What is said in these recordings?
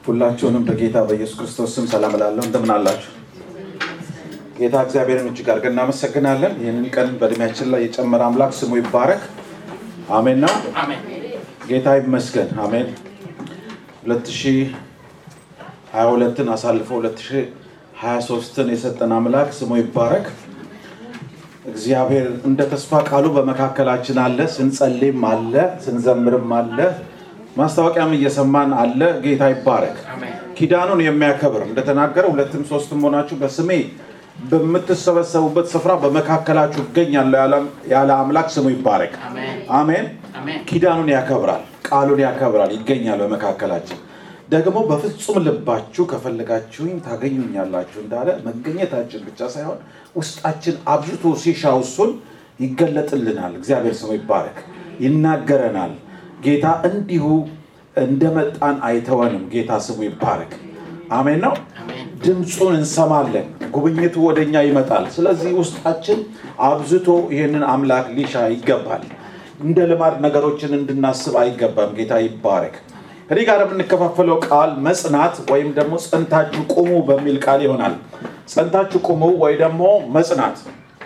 ሁላችሁንም በጌታ በኢየሱስ ክርስቶስ ስም ሰላም እላለሁ። እንደምን አላችሁ? ጌታ እግዚአብሔርን እጅግ አድርገን እናመሰግናለን። ይህንን ቀን በእድሜያችን ላይ የጨመረ አምላክ ስሙ ይባረክ። አሜን ነው። ጌታ ይመስገን። አሜን። 2022ን አሳልፎ 2023ን የሰጠን አምላክ ስሙ ይባረክ። እግዚአብሔር እንደ ተስፋ ቃሉ በመካከላችን አለ። ስንጸልይም አለ፣ ስንዘምርም አለ፣ ማስታወቂያም እየሰማን አለ። ጌታ ይባረክ። ኪዳኑን የሚያከብር እንደተናገረ ሁለትም ሶስትም ሆናችሁ በስሜ በምትሰበሰቡበት ስፍራ በመካከላችሁ እገኛለሁ ያለ አምላክ ስሙ ይባረክ። አሜን። ኪዳኑን ያከብራል፣ ቃሉን ያከብራል፣ ይገኛል በመካከላችን። ደግሞ በፍጹም ልባችሁ ከፈለጋችሁኝ ታገኙኛላችሁ እንዳለ መገኘታችን ብቻ ሳይሆን ውስጣችን አብዝቶ ሲሻው እሱን ይገለጥልናል። እግዚአብሔር ስሙ ይባረክ። ይናገረናል። ጌታ እንዲሁ እንደመጣን አይተወንም። ጌታ ስሙ ይባረክ። አሜን ነው። ድምፁን እንሰማለን። ጉብኝቱ ወደኛ ይመጣል። ስለዚህ ውስጣችን አብዝቶ ይህንን አምላክ ሊሻ ይገባል። እንደ ልማድ ነገሮችን እንድናስብ አይገባም። ጌታ ይባረክ። ከዚህ ጋር የምንከፋፈለው ቃል መጽናት ወይም ደግሞ ጸንታችሁ ቁሙ በሚል ቃል ይሆናል። ጸንታችሁ ቁሙ ወይ ደግሞ መጽናት።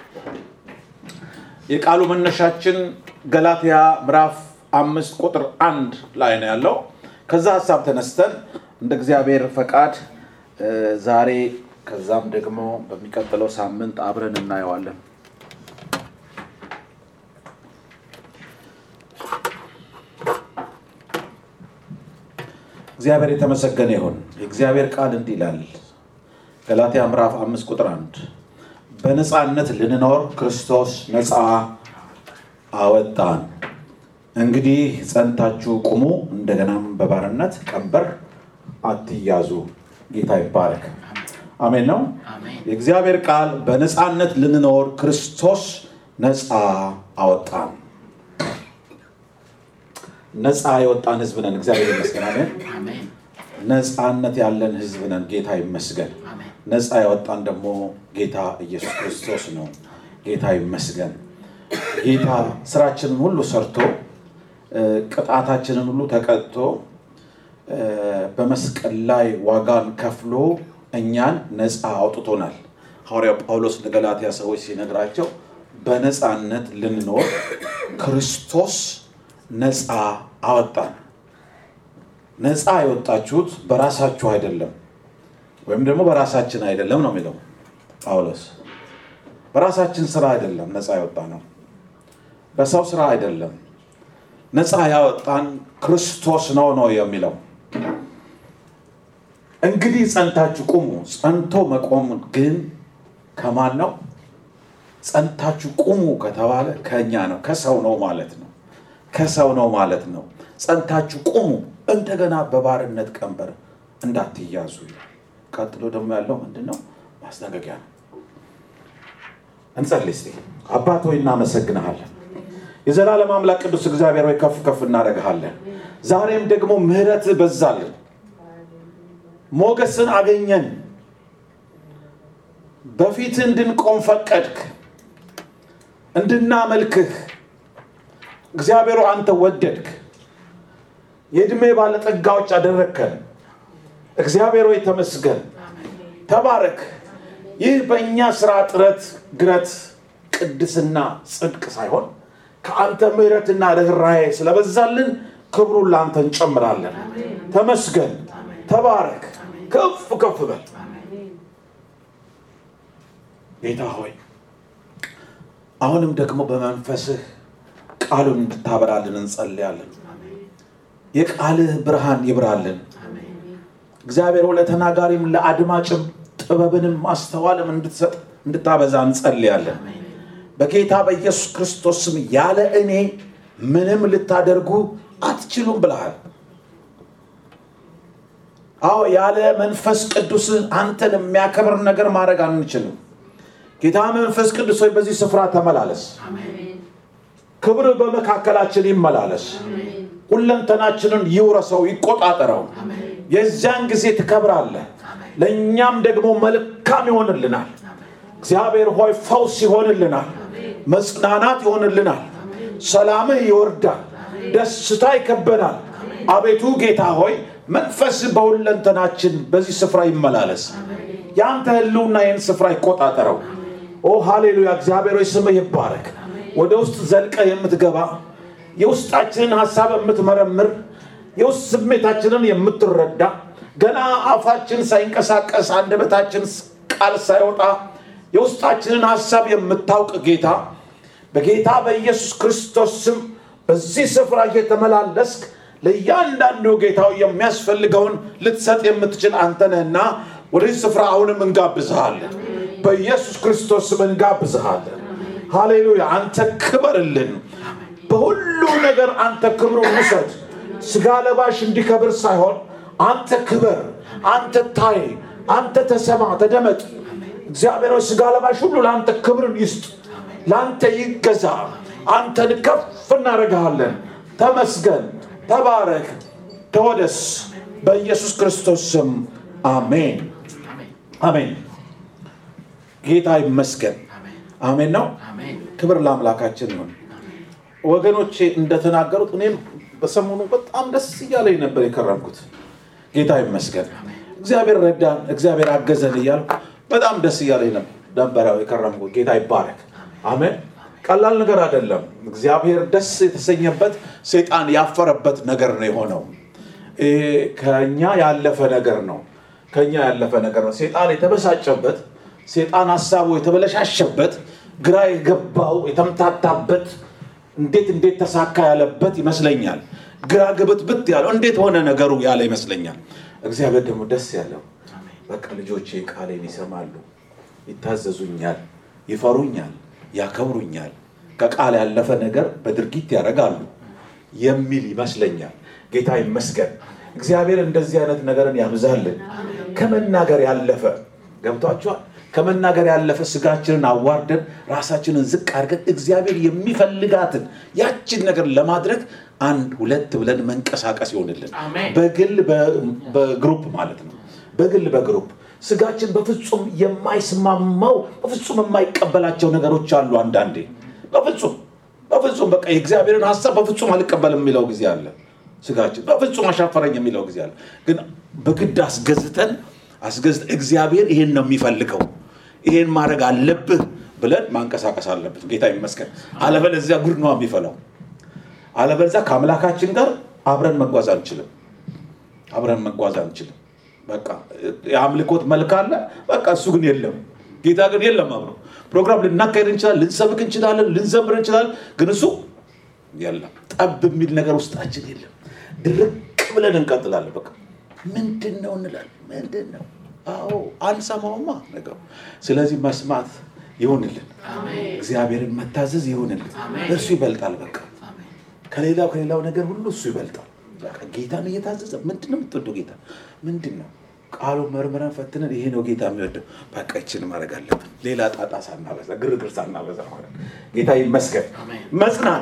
የቃሉ መነሻችን ገላትያ ምዕራፍ አምስት ቁጥር አንድ ላይ ነው ያለው። ከዛ ሀሳብ ተነስተን እንደ እግዚአብሔር ፈቃድ ዛሬ ከዛም ደግሞ በሚቀጥለው ሳምንት አብረን እናየዋለን። እግዚአብሔር የተመሰገነ ይሁን። የእግዚአብሔር ቃል እንዲህ ይላል ገላትያ ምዕራፍ አምስት ቁጥር አንድ በነፃነት ልንኖር ክርስቶስ ነፃ አወጣን። እንግዲህ ጸንታችሁ ቁሙ፣ እንደገናም በባርነት ቀንበር አትያዙ። ጌታ ይባረክ። አሜን ነው። የእግዚአብሔር ቃል በነፃነት ልንኖር ክርስቶስ ነፃ አወጣን። ነፃ የወጣን ህዝብ ነን። እግዚአብሔር ይመስገን። አሜን። ነፃነት ያለን ህዝብ ነን። ጌታ ይመስገን። ነፃ ያወጣን ደግሞ ጌታ ኢየሱስ ክርስቶስ ነው። ጌታ ይመስገን። ጌታ ስራችንን ሁሉ ሰርቶ ቅጣታችንን ሁሉ ተቀጥቶ በመስቀል ላይ ዋጋን ከፍሎ እኛን ነፃ አውጥቶናል። ሐዋርያው ጳውሎስ ለገላትያ ሰዎች ሲነግራቸው በነፃነት ልንኖር ክርስቶስ ነፃ አወጣን። ነፃ የወጣችሁት በራሳችሁ አይደለም፣ ወይም ደግሞ በራሳችን አይደለም ነው የሚለው ጳውሎስ። በራሳችን ስራ አይደለም ነፃ ያወጣ ነው፣ በሰው ስራ አይደለም። ነፃ ያወጣን ክርስቶስ ነው ነው የሚለው። እንግዲህ ጸንታችሁ ቁሙ። ጸንቶ መቆም ግን ከማን ነው? ጸንታችሁ ቁሙ ከተባለ ከእኛ ነው፣ ከሰው ነው ማለት ነው። ከሰው ነው ማለት ነው። ጸንታችሁ ቁሙ፣ እንደገና በባርነት ቀንበር እንዳትያዙ ይላል። ቀጥሎ ደግሞ ያለው ምንድን ነው? ማስጠንቀቂያ ነው። እንጸልይ እስቲ። አባት ሆይ እናመሰግንሃለን። የዘላለም አምላክ ቅዱስ እግዚአብሔር ሆይ ከፍ ከፍ እናደርግሃለን። ዛሬም ደግሞ ምሕረት በዛልን፣ ሞገስን አገኘን፣ በፊት እንድንቆም ፈቀድክ፣ እንድናመልክህ እግዚአብሔሩ አንተ ወደድክ፣ የዕድሜ ባለጠጋዎች አደረግከን። እግዚአብሔር ሆይ ተመስገን፣ ተባረክ። ይህ በእኛ ስራ ጥረት፣ ግረት፣ ቅድስና፣ ጽድቅ ሳይሆን ከአንተ ምሕረትና ርኅራኄ ስለበዛልን ክብሩን ለአንተ እንጨምራለን። ተመስገን፣ ተባረክ፣ ከፍ ከፍ በል ጌታ ሆይ አሁንም ደግሞ በመንፈስህ ቃሉን እንድታበራልን እንጸልያለን። የቃልህ ብርሃን ይብራልን። እግዚአብሔር ለተናጋሪም ለአድማጭም ጥበብንም ማስተዋልም እንድትሰጥ እንድታበዛ እንጸልያለን። በጌታ በኢየሱስ ክርስቶስ ስም ያለ እኔ ምንም ልታደርጉ አትችሉም ብለሃል። አዎ ያለ መንፈስ ቅዱስ አንተን የሚያከብር ነገር ማድረግ አንችልም። ጌታ መንፈስ ቅዱስ ሆይ በዚህ ስፍራ ተመላለስ። ክብር በመካከላችን ይመላለስ። ሁለንተናችንን ይውረሰው፣ ይቆጣጠረው። የዚያን ጊዜ ትከብራለህ፣ ለእኛም ደግሞ መልካም ይሆንልናል። እግዚአብሔር ሆይ ፈውስ ይሆንልናል፣ መጽናናት ይሆንልናል፣ ሰላምህ ይወርዳል፣ ደስታ ይከበናል። አቤቱ ጌታ ሆይ መንፈስ በሁለንተናችን በዚህ ስፍራ ይመላለስ። የአንተ ህልውና ይህን ስፍራ ይቆጣጠረው። ኦ ሃሌሉያ! እግዚአብሔር ሆይ ስምህ ይባረክ። ወደ ውስጥ ዘልቀ የምትገባ የውስጣችንን ሀሳብ የምትመረምር የውስጥ ስሜታችንን የምትረዳ ገና አፋችን ሳይንቀሳቀስ አንደበታችን ቃል ሳይወጣ የውስጣችንን ሀሳብ የምታውቅ ጌታ በጌታ በኢየሱስ ክርስቶስ ስም በዚህ ስፍራ እየተመላለስክ ለእያንዳንዱ ጌታው የሚያስፈልገውን ልትሰጥ የምትችል አንተ ነህና ወደዚህ ስፍራ አሁንም እንጋብዝሃለን። በኢየሱስ ክርስቶስ ስም እንጋብዝሃለን። ሃሌሉያ! አንተ ክበርልን። በሁሉ ነገር አንተ ክብሩን ውሰድ። ስጋ ለባሽ እንዲከብር ሳይሆን አንተ ክበር፣ አንተ ታይ፣ አንተ ተሰማ፣ ተደመጥ። እግዚአብሔር ሆይ ስጋ ለባሽ ሁሉ ለአንተ ክብርን ይስጥ፣ ለአንተ ይገዛ። አንተን ከፍ እናደርግሃለን። ተመስገን፣ ተባረክ፣ ተወደስ። በኢየሱስ ክርስቶስ ስም አሜን፣ አሜን። ጌታ ይመስገን። አሜን ነው። ክብር ለአምላካችን ይሁን። ወገኖቼ እንደተናገሩት እኔም በሰሞኑ በጣም ደስ እያለኝ ነበር የከረምኩት። ጌታ ይመስገን። እግዚአብሔር ረዳን፣ እግዚአብሔር አገዘን እያልኩ በጣም ደስ እያለኝ ነበረ የከረምኩት። ጌታ ይባረክ። አሜን። ቀላል ነገር አይደለም። እግዚአብሔር ደስ የተሰኘበት ሰይጣን ያፈረበት ነገር ነው የሆነው። ይሄ ከኛ ያለፈ ነገር ነው። ከኛ ያለፈ ነገር ነው። ሰይጣን የተበሳጨበት፣ ሰይጣን ሀሳቡ የተበለሻሸበት፣ ግራ የገባው የተምታታበት እንዴት እንዴት ተሳካ ያለበት ይመስለኛል። ግራ ግብትብት ያለው እንዴት ሆነ ነገሩ ያለ ይመስለኛል። እግዚአብሔር ደግሞ ደስ ያለው በቃ ልጆቼ ቃሌን ይሰማሉ፣ ይታዘዙኛል፣ ይፈሩኛል፣ ያከብሩኛል፣ ከቃል ያለፈ ነገር በድርጊት ያደርጋሉ የሚል ይመስለኛል። ጌታ ይመስገን። እግዚአብሔር እንደዚህ አይነት ነገርን ያብዛልን። ከመናገር ያለፈ ገብቷቸዋል። ከመናገር ያለፈ ስጋችንን አዋርደን ራሳችንን ዝቅ አድርገን እግዚአብሔር የሚፈልጋትን ያችን ነገር ለማድረግ አንድ ሁለት ብለን መንቀሳቀስ ይሆንልን። በግል በግሩፕ ማለት ነው። በግል በግሩፕ ስጋችን በፍጹም የማይስማማው በፍጹም የማይቀበላቸው ነገሮች አሉ። አንዳንዴ በፍጹም በፍጹም በቃ የእግዚአብሔርን ሀሳብ በፍጹም አልቀበልም የሚለው ጊዜ አለ። ስጋችን በፍጹም አሻፈረኝ የሚለው ጊዜ አለ። ግን በግድ አስገዝተን አስገዝተን እግዚአብሔር ይሄን ነው የሚፈልገው ይሄን ማድረግ አለብህ ብለን ማንቀሳቀስ አለብን። ጌታ ይመስገን። አለበለዚያ ጉድ ነው የሚፈላው። አለበለዚያ ከአምላካችን ጋር አብረን መጓዝ አንችልም። አብረን መጓዝ አንችልም። በቃ የአምልኮት መልክ አለ። በቃ እሱ ግን የለም። ጌታ ግን የለም። አብሮ ፕሮግራም ልናካሄድ እንችላለን፣ ልንሰብክ እንችላለን፣ ልንዘምር እንችላለን። ግን እሱ የለም። ጠብ የሚል ነገር ውስጣችን የለም። ድርቅ ብለን እንቀጥላለን። በቃ ምንድን ነው እንላለን። ምንድን ነው አዎ አንሰማውማ ነገሩ። ስለዚህ መስማት ይሆንልን፣ እግዚአብሔርን መታዘዝ ይሆንልን። እርሱ ይበልጣል። በቃ ከሌላው ከሌላው ነገር ሁሉ እሱ ይበልጣል። በቃ ጌታን እየታዘዘ ምንድን ነው የምትወደው ጌታ ምንድን ነው? ቃሉ መርምረን ፈትነን ይሄ ነው ጌታ የሚወደው፣ በቃ ይችን ማድረግ አለብን። ሌላ ጣጣ ሳናበዛ፣ ግርግር ሳናበዛ ማለት ጌታ ይመስገን። መጽናት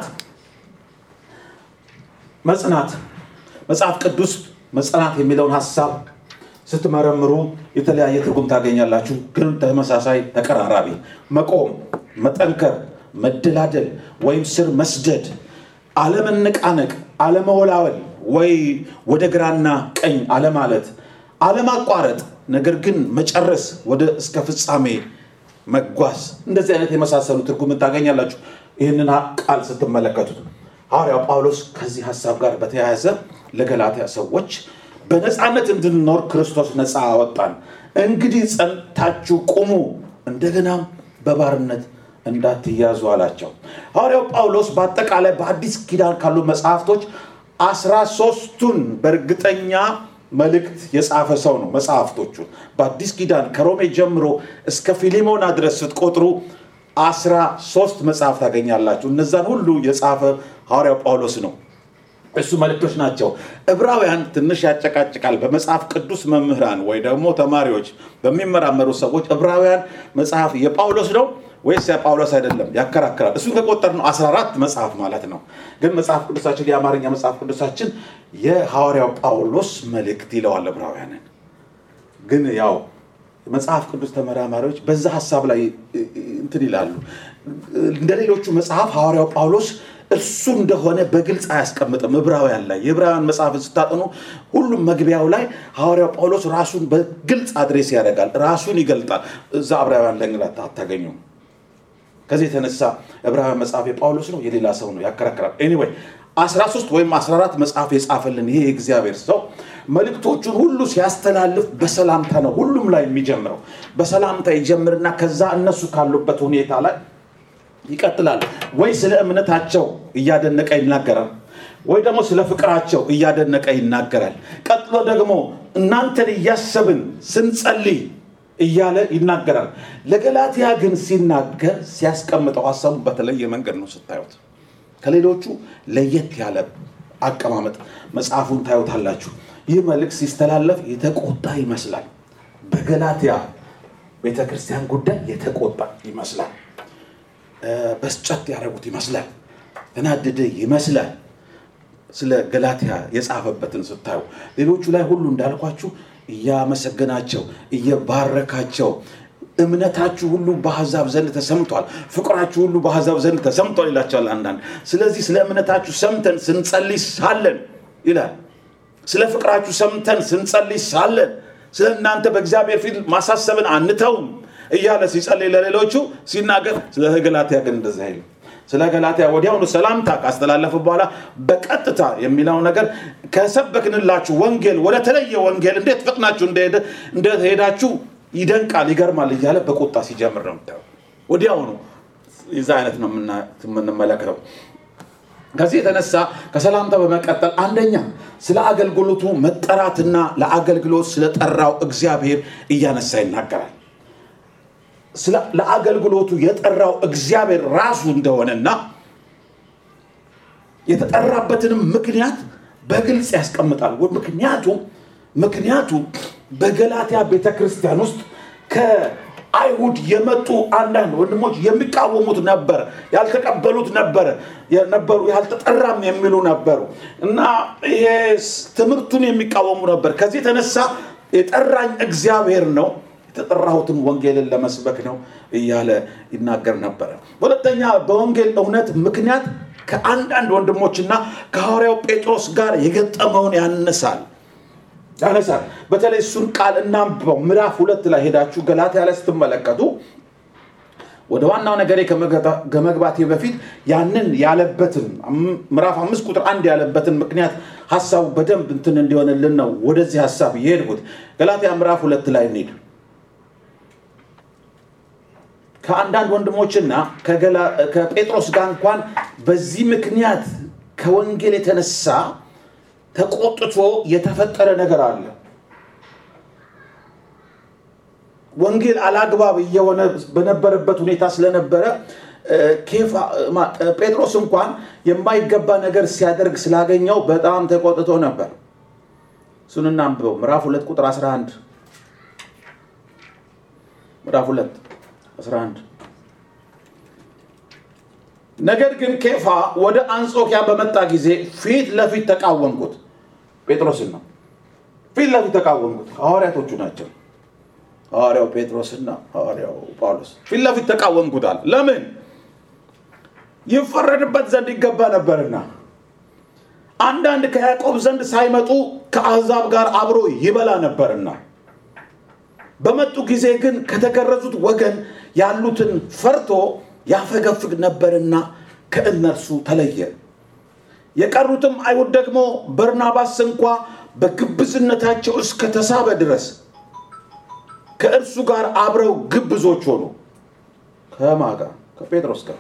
መጽናት መጽሐፍ ቅዱስ መጽናት የሚለውን ሀሳብ ስትመረምሩ የተለያየ ትርጉም ታገኛላችሁ፣ ግን ተመሳሳይ ተቀራራቢ። መቆም፣ መጠንከር፣ መደላደል ወይም ስር መስደድ፣ አለመነቃነቅ፣ አለመወላወል ወይ ወደ ግራና ቀኝ አለማለት፣ አለማቋረጥ፣ ነገር ግን መጨረስ፣ ወደ እስከ ፍጻሜ መጓዝ። እንደዚህ አይነት የመሳሰሉ ትርጉም ታገኛላችሁ ይህንን ቃል ስትመለከቱት። ሐዋርያው ጳውሎስ ከዚህ ሀሳብ ጋር በተያያዘ ለገላትያ ሰዎች በነፃነት እንድንኖር ክርስቶስ ነፃ አወጣን። እንግዲህ ጸንታችሁ ቁሙ፣ እንደገናም በባርነት እንዳትያዙ አላቸው። ሐዋርያው ጳውሎስ በአጠቃላይ በአዲስ ኪዳን ካሉ መጽሐፍቶች አስራ ሶስቱን በእርግጠኛ መልእክት የጻፈ ሰው ነው። መጽሐፍቶቹን በአዲስ ኪዳን ከሮሜ ጀምሮ እስከ ፊሊሞና ድረስ ስትቆጥሩ አስራ ሶስት መጽሐፍ ታገኛላችሁ። እነዛን ሁሉ የጻፈ ሐዋርያው ጳውሎስ ነው። እሱ መልእክቶች ናቸው። ዕብራውያን ትንሽ ያጨቃጭቃል። በመጽሐፍ ቅዱስ መምህራን ወይ ደግሞ ተማሪዎች በሚመራመሩ ሰዎች ዕብራውያን መጽሐፍ የጳውሎስ ነው ወይስ የጳውሎስ አይደለም ያከራክራል። እሱን ከቆጠር ነው 14 መጽሐፍ ማለት ነው። ግን መጽሐፍ ቅዱሳችን የአማርኛ መጽሐፍ ቅዱሳችን የሐዋርያው ጳውሎስ መልእክት ይለዋል ዕብራውያንን። ግን ያው መጽሐፍ ቅዱስ ተመራማሪዎች በዛ ሀሳብ ላይ እንትን ይላሉ። እንደ ሌሎቹ መጽሐፍ ሐዋርያው ጳውሎስ እርሱ እንደሆነ በግልጽ አያስቀምጥም። ዕብራውያን ላይ የዕብራውያን መጽሐፍን ስታጠኑ ሁሉም መግቢያው ላይ ሐዋርያው ጳውሎስ ራሱን በግልጽ አድሬስ ያደርጋል፣ ራሱን ይገልጣል። እዛ ዕብራውያን ላይ እንግዲህ አታገኙም። ከዚህ የተነሳ ዕብራውያን መጽሐፍ የጳውሎስ ነው የሌላ ሰው ነው ያከራከራል። ኤኒዌይ 13 ወይም 14 መጽሐፍ የጻፈልን ይሄ የእግዚአብሔር ሰው መልእክቶቹን ሁሉ ሲያስተላልፍ በሰላምታ ነው ሁሉም ላይ የሚጀምረው። በሰላምታ ይጀምርና ከዛ እነሱ ካሉበት ሁኔታ ላይ ይቀጥላል። ወይ ስለ እምነታቸው እያደነቀ ይናገራል፣ ወይ ደግሞ ስለ ፍቅራቸው እያደነቀ ይናገራል። ቀጥሎ ደግሞ እናንተን እያሰብን ስንጸልይ እያለ ይናገራል። ለገላትያ ግን ሲናገር ሲያስቀምጠው ሀሳቡ በተለየ መንገድ ነው ስታዩት። ከሌሎቹ ለየት ያለ አቀማመጥ መጽሐፉን ታዩታላችሁ። ይህ መልእክት ሲስተላለፍ የተቆጣ ይመስላል። በገላትያ ቤተክርስቲያን ጉዳይ የተቆጣ ይመስላል። በስጨት ያደረጉት ይመስላል። ተናደደ ይመስላል። ስለ ገላትያ የጻፈበትን ስታዩ ሌሎቹ ላይ ሁሉ እንዳልኳችሁ እያመሰገናቸው እየባረካቸው እምነታችሁ ሁሉ በአሕዛብ ዘንድ ተሰምቷል፣ ፍቅራችሁ ሁሉ በአሕዛብ ዘንድ ተሰምቷል ይላቸዋል አንዳንድ። ስለዚህ ስለ እምነታችሁ ሰምተን ስንጸልይ ሳለን ይላል። ስለ ፍቅራችሁ ሰምተን ስንጸልይ ሳለን ስለ እናንተ በእግዚአብሔር ፊት ማሳሰብን አንተውም እያለ ሲጸልይ ለሌሎቹ ሲናገር፣ ስለ ገላትያ ግን እንደዚህ አይልም። ስለ ገላትያ ወዲያውኑ ሰላምታ ካስተላለፈ በኋላ በቀጥታ የሚለው ነገር ከሰበክንላችሁ ወንጌል ወደ ተለየ ወንጌል እንዴት ፈጥናችሁ እንደሄዳችሁ ይደንቃል፣ ይገርማል እያለ በቁጣ ሲጀምር ነው የምታየው። ወዲያውኑ የዛ አይነት ነው የምንመለከተው። ከዚህ የተነሳ ከሰላምታ በመቀጠል አንደኛ ስለ አገልግሎቱ መጠራትና ለአገልግሎት ስለጠራው እግዚአብሔር እያነሳ ይናገራል። ለአገልግሎቱ የጠራው እግዚአብሔር ራሱ እንደሆነና የተጠራበትንም ምክንያት በግልጽ ያስቀምጣል። ምክንያቱም ምክንያቱም በገላትያ ቤተ ክርስቲያን ውስጥ ከአይሁድ የመጡ አንዳንድ ወንድሞች የሚቃወሙት ነበር፣ ያልተቀበሉት ነበር ነበሩ፣ ያልተጠራም የሚሉ ነበሩ እና ይሄ ትምህርቱን የሚቃወሙ ነበር። ከዚህ የተነሳ የጠራኝ እግዚአብሔር ነው የተጠራሁትን ወንጌልን ለመስበክ ነው እያለ ይናገር ነበረ። ሁለተኛ በወንጌል እውነት ምክንያት ከአንዳንድ ወንድሞችና ከሐዋርያው ጴጥሮስ ጋር የገጠመውን ያነሳል ያነሳል። በተለይ እሱን ቃል እናንብበው። ምዕራፍ ሁለት ላይ ሄዳችሁ ገላትያ ላይ ስትመለከቱ ወደ ዋናው ነገሬ ከመግባቴ በፊት ያንን ያለበትን ምዕራፍ አምስት ቁጥር አንድ ያለበትን ምክንያት ሀሳቡ በደንብ እንትን እንዲሆንልን ነው ወደዚህ ሀሳብ የሄድኩት። ገላትያ ምዕራፍ ሁለት ላይ እንሂድ። ከአንዳንድ ወንድሞችና ከጴጥሮስ ጋር እንኳን በዚህ ምክንያት ከወንጌል የተነሳ ተቆጥቶ የተፈጠረ ነገር አለ። ወንጌል አላግባብ እየሆነ በነበረበት ሁኔታ ስለነበረ ጴጥሮስ እንኳን የማይገባ ነገር ሲያደርግ ስላገኘው በጣም ተቆጥቶ ነበር። እሱን እናንብበው። ምዕራፍ ሁለት ቁጥር 11 ምዕራፍ ሁለት 11 ነገር ግን ኬፋ ወደ አንጾኪያ በመጣ ጊዜ ፊት ለፊት ተቃወምኩት። ጴጥሮስን ነው ፊት ለፊት ተቃወምኩት። ሐዋርያቶቹ ናቸው። ሐዋርያው ጴጥሮስና ሐዋርያው ጳውሎስ ፊት ለፊት ተቃወምኩታል። ለምን? ይፈረድበት ዘንድ ይገባ ነበርና አንዳንድ ከያዕቆብ ዘንድ ሳይመጡ ከአሕዛብ ጋር አብሮ ይበላ ነበርና በመጡ ጊዜ ግን ከተገረዙት ወገን ያሉትን ፈርቶ ያፈገፍግ ነበርና ከእነርሱ ተለየ። የቀሩትም አይሁድ ደግሞ በርናባስ እንኳ በግብዝነታቸው እስከ ተሳበ ድረስ ከእርሱ ጋር አብረው ግብዞች ሆኑ። ከማ ጋር? ከጴጥሮስ ጋር።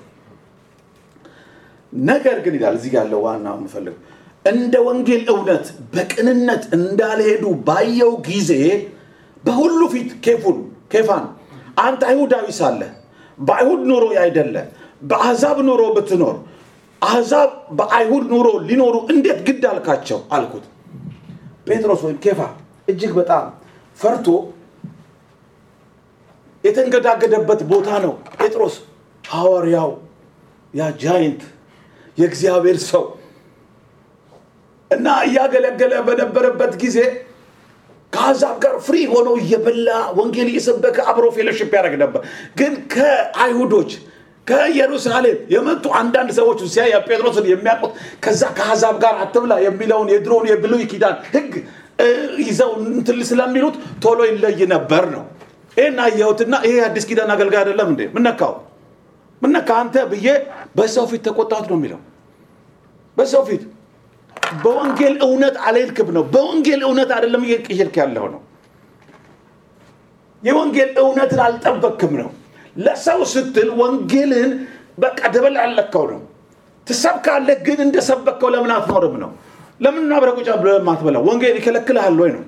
ነገር ግን ይላል እዚህ ያለው ዋና የምፈልግ እንደ ወንጌል እውነት በቅንነት እንዳልሄዱ ባየው ጊዜ በሁሉ ፊት ኬፉን ኬፋን አንተ አይሁዳዊ ሳለህ በአይሁድ ኑሮ አይደለ በአሕዛብ ኑሮ ብትኖር አሕዛብ በአይሁድ ኑሮ ሊኖሩ እንዴት ግድ አልካቸው አልኩት። ጴጥሮስ ወይም ኬፋ እጅግ በጣም ፈርቶ የተንገዳገደበት ቦታ ነው። ጴጥሮስ ሐዋርያው ያ ጃይንት የእግዚአብሔር ሰው እና እያገለገለ በነበረበት ጊዜ ከአሕዛብ ጋር ፍሪ ሆኖ እየበላ ወንጌል እየሰበከ አብሮ ፌሎሽፕ ያደርግ ነበር። ግን ከአይሁዶች ከኢየሩሳሌም የመጡ አንዳንድ ሰዎች ሲያይ ጴጥሮስን የሚያውቁት ከዛ ከአሕዛብ ጋር አትብላ የሚለውን የድሮውን የብሉይ ኪዳን ሕግ እ፣ ይዘው እንትን ስለሚሉት ቶሎ ይለይ ነበር ነው። ይህን አየሁትና ይሄ አዲስ ኪዳን አገልጋይ አይደለም እንዴ? ምነካው ምነካ አንተ ብዬ በሰው ፊት ተቆጣሁት ነው የሚለው በሰው ፊት በወንጌል እውነት አልሄድክም ነው። በወንጌል እውነት አይደለም እየሄድክ ያለው ነው። የወንጌል እውነትን አልጠበቅክም ነው። ለሰው ስትል ወንጌልን በቃ ደበላለከው ነው። ትሰብካለህ፣ ግን እንደሰበከው ለምን አትኖርም ነው። ለምን አብረህ ቁጭ ብለህ የማትበላው? ወንጌል ይከለክልሃል ወይ ነው።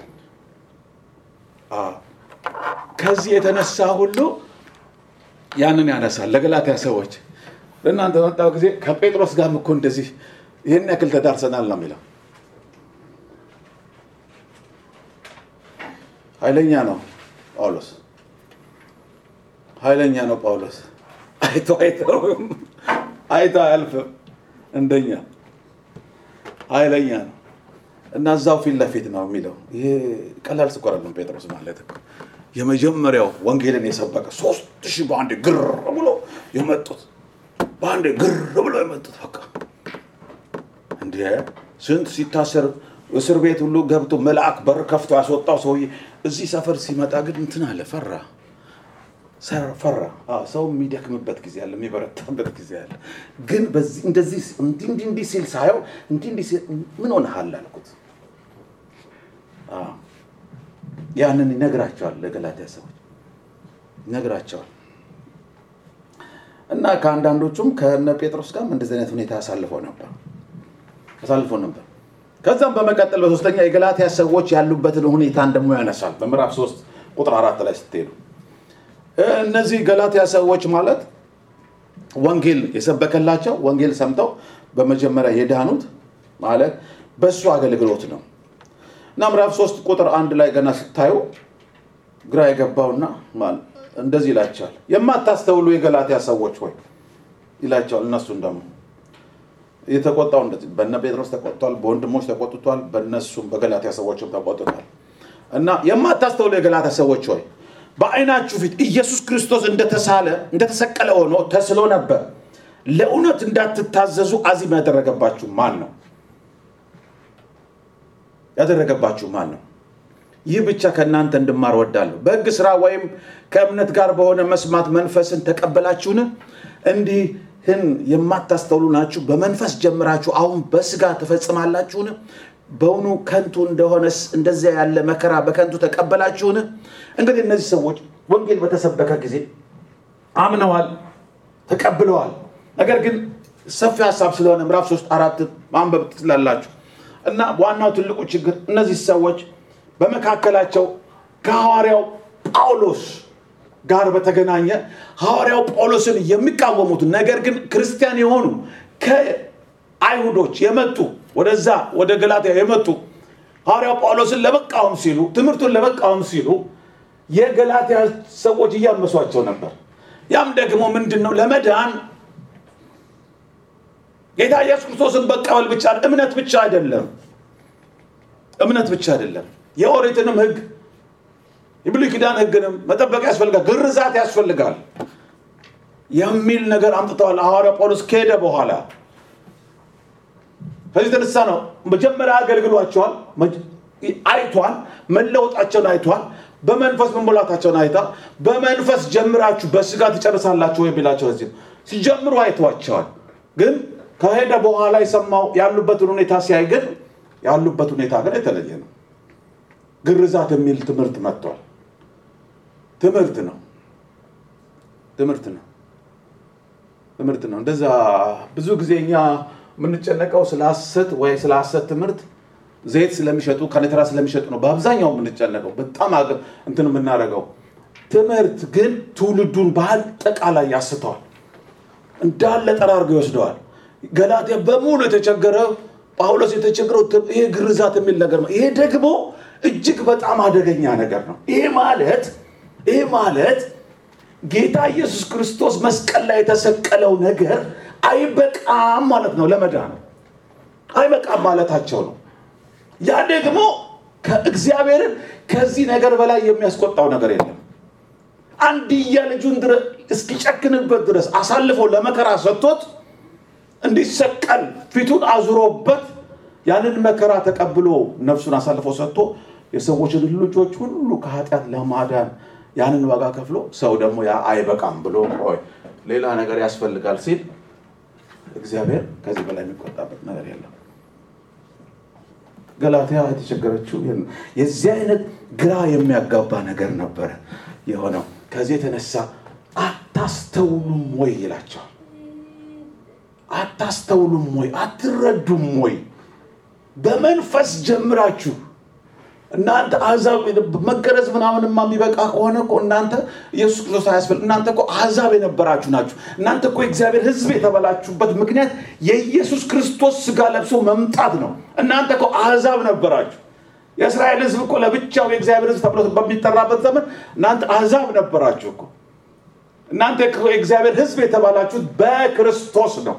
አዎ። ከዚህ የተነሳ ሁሉ ያንን ያነሳል ለገላትያ ሰዎች ለእናንተ በመጣው ጊዜ ከጴጥሮስ ጋርም እኮ እንደዚህ ይህን ያክል ተዳርሰናል ነው የሚለው። ኃይለኛ ነው ጳውሎስ፣ ኃይለኛ ነው ጳውሎስ። አይቶ አይተውም፣ አይቶ አያልፍም። እንደኛ ኃይለኛ ነው እና እዛው ፊት ለፊት ነው የሚለው። ይሄ ቀላል ስኳር አለም ጴጥሮስ ማለት እኮ የመጀመሪያው ወንጌልን የሰበከ ሶስት ሺህ በአንድ ግር ብሎ የመጡት በአንድ ግር ብሎ የመጡት በቃ እንደ ስንት ሲታሰር እስር ቤት ሁሉ ገብቶ መልአክ በር ከፍቶ ያስወጣው ሰውዬ እዚህ ሰፈር ሲመጣ ግን እንትን አለ፣ ፈራ ሰ- ፈራ። አዎ፣ ሰው የሚደክምበት ጊዜ አለ፣ የሚበረታበት ጊዜ አለ። ግን በዚህ እንደዚህ እንዲህ እንዲህ እንዲህ ሲል ሳየው እንዲህ እንዲህ ሲል ምን ሆነሃል አልኩት። አዎ፣ ያንን ይነግራቸዋል ለገላትያ ሰዎች ይነግራቸዋል። እና ከአንዳንዶቹም ከነ ጴጥሮስ ጋርም እንደዚህ አይነት ሁኔታ አሳልፈው ነበር አሳልፎ ነበር። ከዛም በመቀጠል በሶስተኛ የገላትያ ሰዎች ያሉበትን ሁኔታን ደግሞ ያነሳል። በምዕራፍ ሶስት ቁጥር አራት ላይ ስትሄዱ እነዚህ ገላትያ ሰዎች ማለት ወንጌል የሰበከላቸው ወንጌል ሰምተው በመጀመሪያ የዳኑት ማለት በእሱ አገልግሎት ነው እና ምዕራፍ ሶስት ቁጥር አንድ ላይ ገና ስታዩ ግራ የገባውና ማለት እንደዚህ ይላቸዋል። የማታስተውሉ የገላትያ ሰዎች ሆይ ይላቸዋል። እነሱን ደግሞ የተቆጣው እንደዚህ በነ ጴጥሮስ ተቆጥቷል፣ በወንድሞች ተቆጥቷል፣ በእነሱም በገላትያ ሰዎችም ተቆጥቷል። እና የማታስተውሉ የገላትያ ሰዎች ሆይ በዓይናችሁ ፊት ኢየሱስ ክርስቶስ እንደተሳለ እንደተሰቀለ ሆኖ ተስሎ ነበር። ለእውነት እንዳትታዘዙ አዚም ያደረገባችሁ ማን ነው? ያደረገባችሁ ማን ነው? ይህ ብቻ ከእናንተ እንድማር ወዳለሁ። በሕግ ሥራ ወይም ከእምነት ጋር በሆነ መስማት መንፈስን ተቀበላችሁን? እንዲህን የማታስተውሉ ናችሁ። በመንፈስ ጀምራችሁ አሁን በሥጋ ትፈጽማላችሁን? በውኑ ከንቱ እንደሆነስ እንደዚያ ያለ መከራ በከንቱ ተቀበላችሁን? እንግዲህ እነዚህ ሰዎች ወንጌል በተሰበከ ጊዜ አምነዋል፣ ተቀብለዋል። ነገር ግን ሰፊ ሀሳብ ስለሆነ ምዕራፍ ሶስት አራት ማንበብ ትችላላችሁ። እና ዋናው ትልቁ ችግር እነዚህ ሰዎች በመካከላቸው ከሐዋርያው ጳውሎስ ጋር በተገናኘ ሐዋርያው ጳውሎስን የሚቃወሙት ነገር ግን ክርስቲያን የሆኑ ከአይሁዶች የመጡ ወደዛ ወደ ገላትያ የመጡ ሐዋርያው ጳውሎስን ለመቃወም ሲሉ ትምህርቱን ለመቃወም ሲሉ የገላትያ ሰዎች እያመሷቸው ነበር። ያም ደግሞ ምንድን ነው? ለመዳን ጌታ ኢየሱስ ክርስቶስን መቀበል ብቻ እምነት ብቻ አይደለም። እምነት ብቻ አይደለም። የኦሪትንም ሕግ የብሉይ ኪዳን ሕግንም መጠበቅ ያስፈልጋል፣ ግርዛት ያስፈልጋል የሚል ነገር አምጥተዋል። ሐዋርያ ጳውሎስ ከሄደ በኋላ ከዚህ የተነሳ ነው መጀመሪያ አገልግሏቸዋል፣ አይቷል፣ መለወጣቸውን አይቷል፣ በመንፈስ መሞላታቸውን አይታ በመንፈስ ጀምራችሁ በስጋ ትጨርሳላችሁ የሚላቸው እዚህ ሲጀምሩ አይተዋቸዋል። ግን ከሄደ በኋላ የሰማው ያሉበትን ሁኔታ ሲያይ ግን ያሉበት ሁኔታ ግን የተለየ ነው። ግርዛት የሚል ትምህርት መጥቷል። ትምህርት ነው ትምህርት ነው ትምህርት ነው። እንደዛ ብዙ ጊዜ እኛ የምንጨነቀው ስለ ሐሰት ወይ ስለ ሐሰት ትምህርት ዘይት ስለሚሸጡ ከኔትራ ስለሚሸጡ ነው በአብዛኛው የምንጨነቀው በጣም አገ- እንትን የምናደርገው። ትምህርት ግን ትውልዱን በአጠቃላይ ያስተዋል፣ እንዳለ ጠራርጎ ይወስደዋል። ገላትያ በሙሉ የተቸገረ ጳውሎስ የተቸገረው ት- ይሄ ግርዛት የሚል ነገር ነው። ይሄ ደግሞ እጅግ በጣም አደገኛ ነገር ነው። ይሄ ማለት ይሄ ማለት ጌታ ኢየሱስ ክርስቶስ መስቀል ላይ የተሰቀለው ነገር አይበቃም ማለት ነው። ለመዳን አይበቃም ማለታቸው ነው። ያ ደግሞ ከእግዚአብሔርን ከዚህ ነገር በላይ የሚያስቆጣው ነገር የለም። አንድያ ልጁን ድረ- እስኪጨክንበት ድረስ አሳልፎ ለመከራ ሰጥቶት እንዲሰቀል ፊቱን አዙሮበት ያንን መከራ ተቀብሎ ነፍሱን አሳልፎ ሰጥቶ የሰዎችን ልጆች ሁሉ ከኃጢአት ለማዳን ያንን ዋጋ ከፍሎ ሰው ደግሞ ያ አይበቃም ብሎ ቆይ ሌላ ነገር ያስፈልጋል ሲል እግዚአብሔር ከዚህ በላይ የሚቆጣበት ነገር የለም። ገላትያ የተቸገረችው ይሄን ነው። የዚህ አይነት ግራ የሚያጋባ ነገር ነበረ የሆነው። ከዚህ የተነሳ አታስተውሉም ወይ ይላቸዋል። አታስተውሉም ወይ? አትረዱም ወይ? በመንፈስ ጀምራችሁ እናንተ አሕዛብ መገረዝ ምናምንማ የሚበቃ ከሆነ እኮ እናንተ ኢየሱስ ክርስቶስ አያስፈልግ እናንተ እኮ አሕዛብ የነበራችሁ ናችሁ። እናንተ እኮ የእግዚአብሔር ሕዝብ የተበላችሁበት ምክንያት የኢየሱስ ክርስቶስ ስጋ ለብሶ መምጣት ነው። እናንተ እኮ አሕዛብ ነበራችሁ። የእስራኤል ሕዝብ እኮ ለብቻው የእግዚአብሔር ሕዝብ ተብሎ በሚጠራበት ዘመን እናንተ አሕዛብ ነበራችሁ እኮ። እናንተ እኮ የእግዚአብሔር ሕዝብ የተባላችሁት በክርስቶስ ነው፣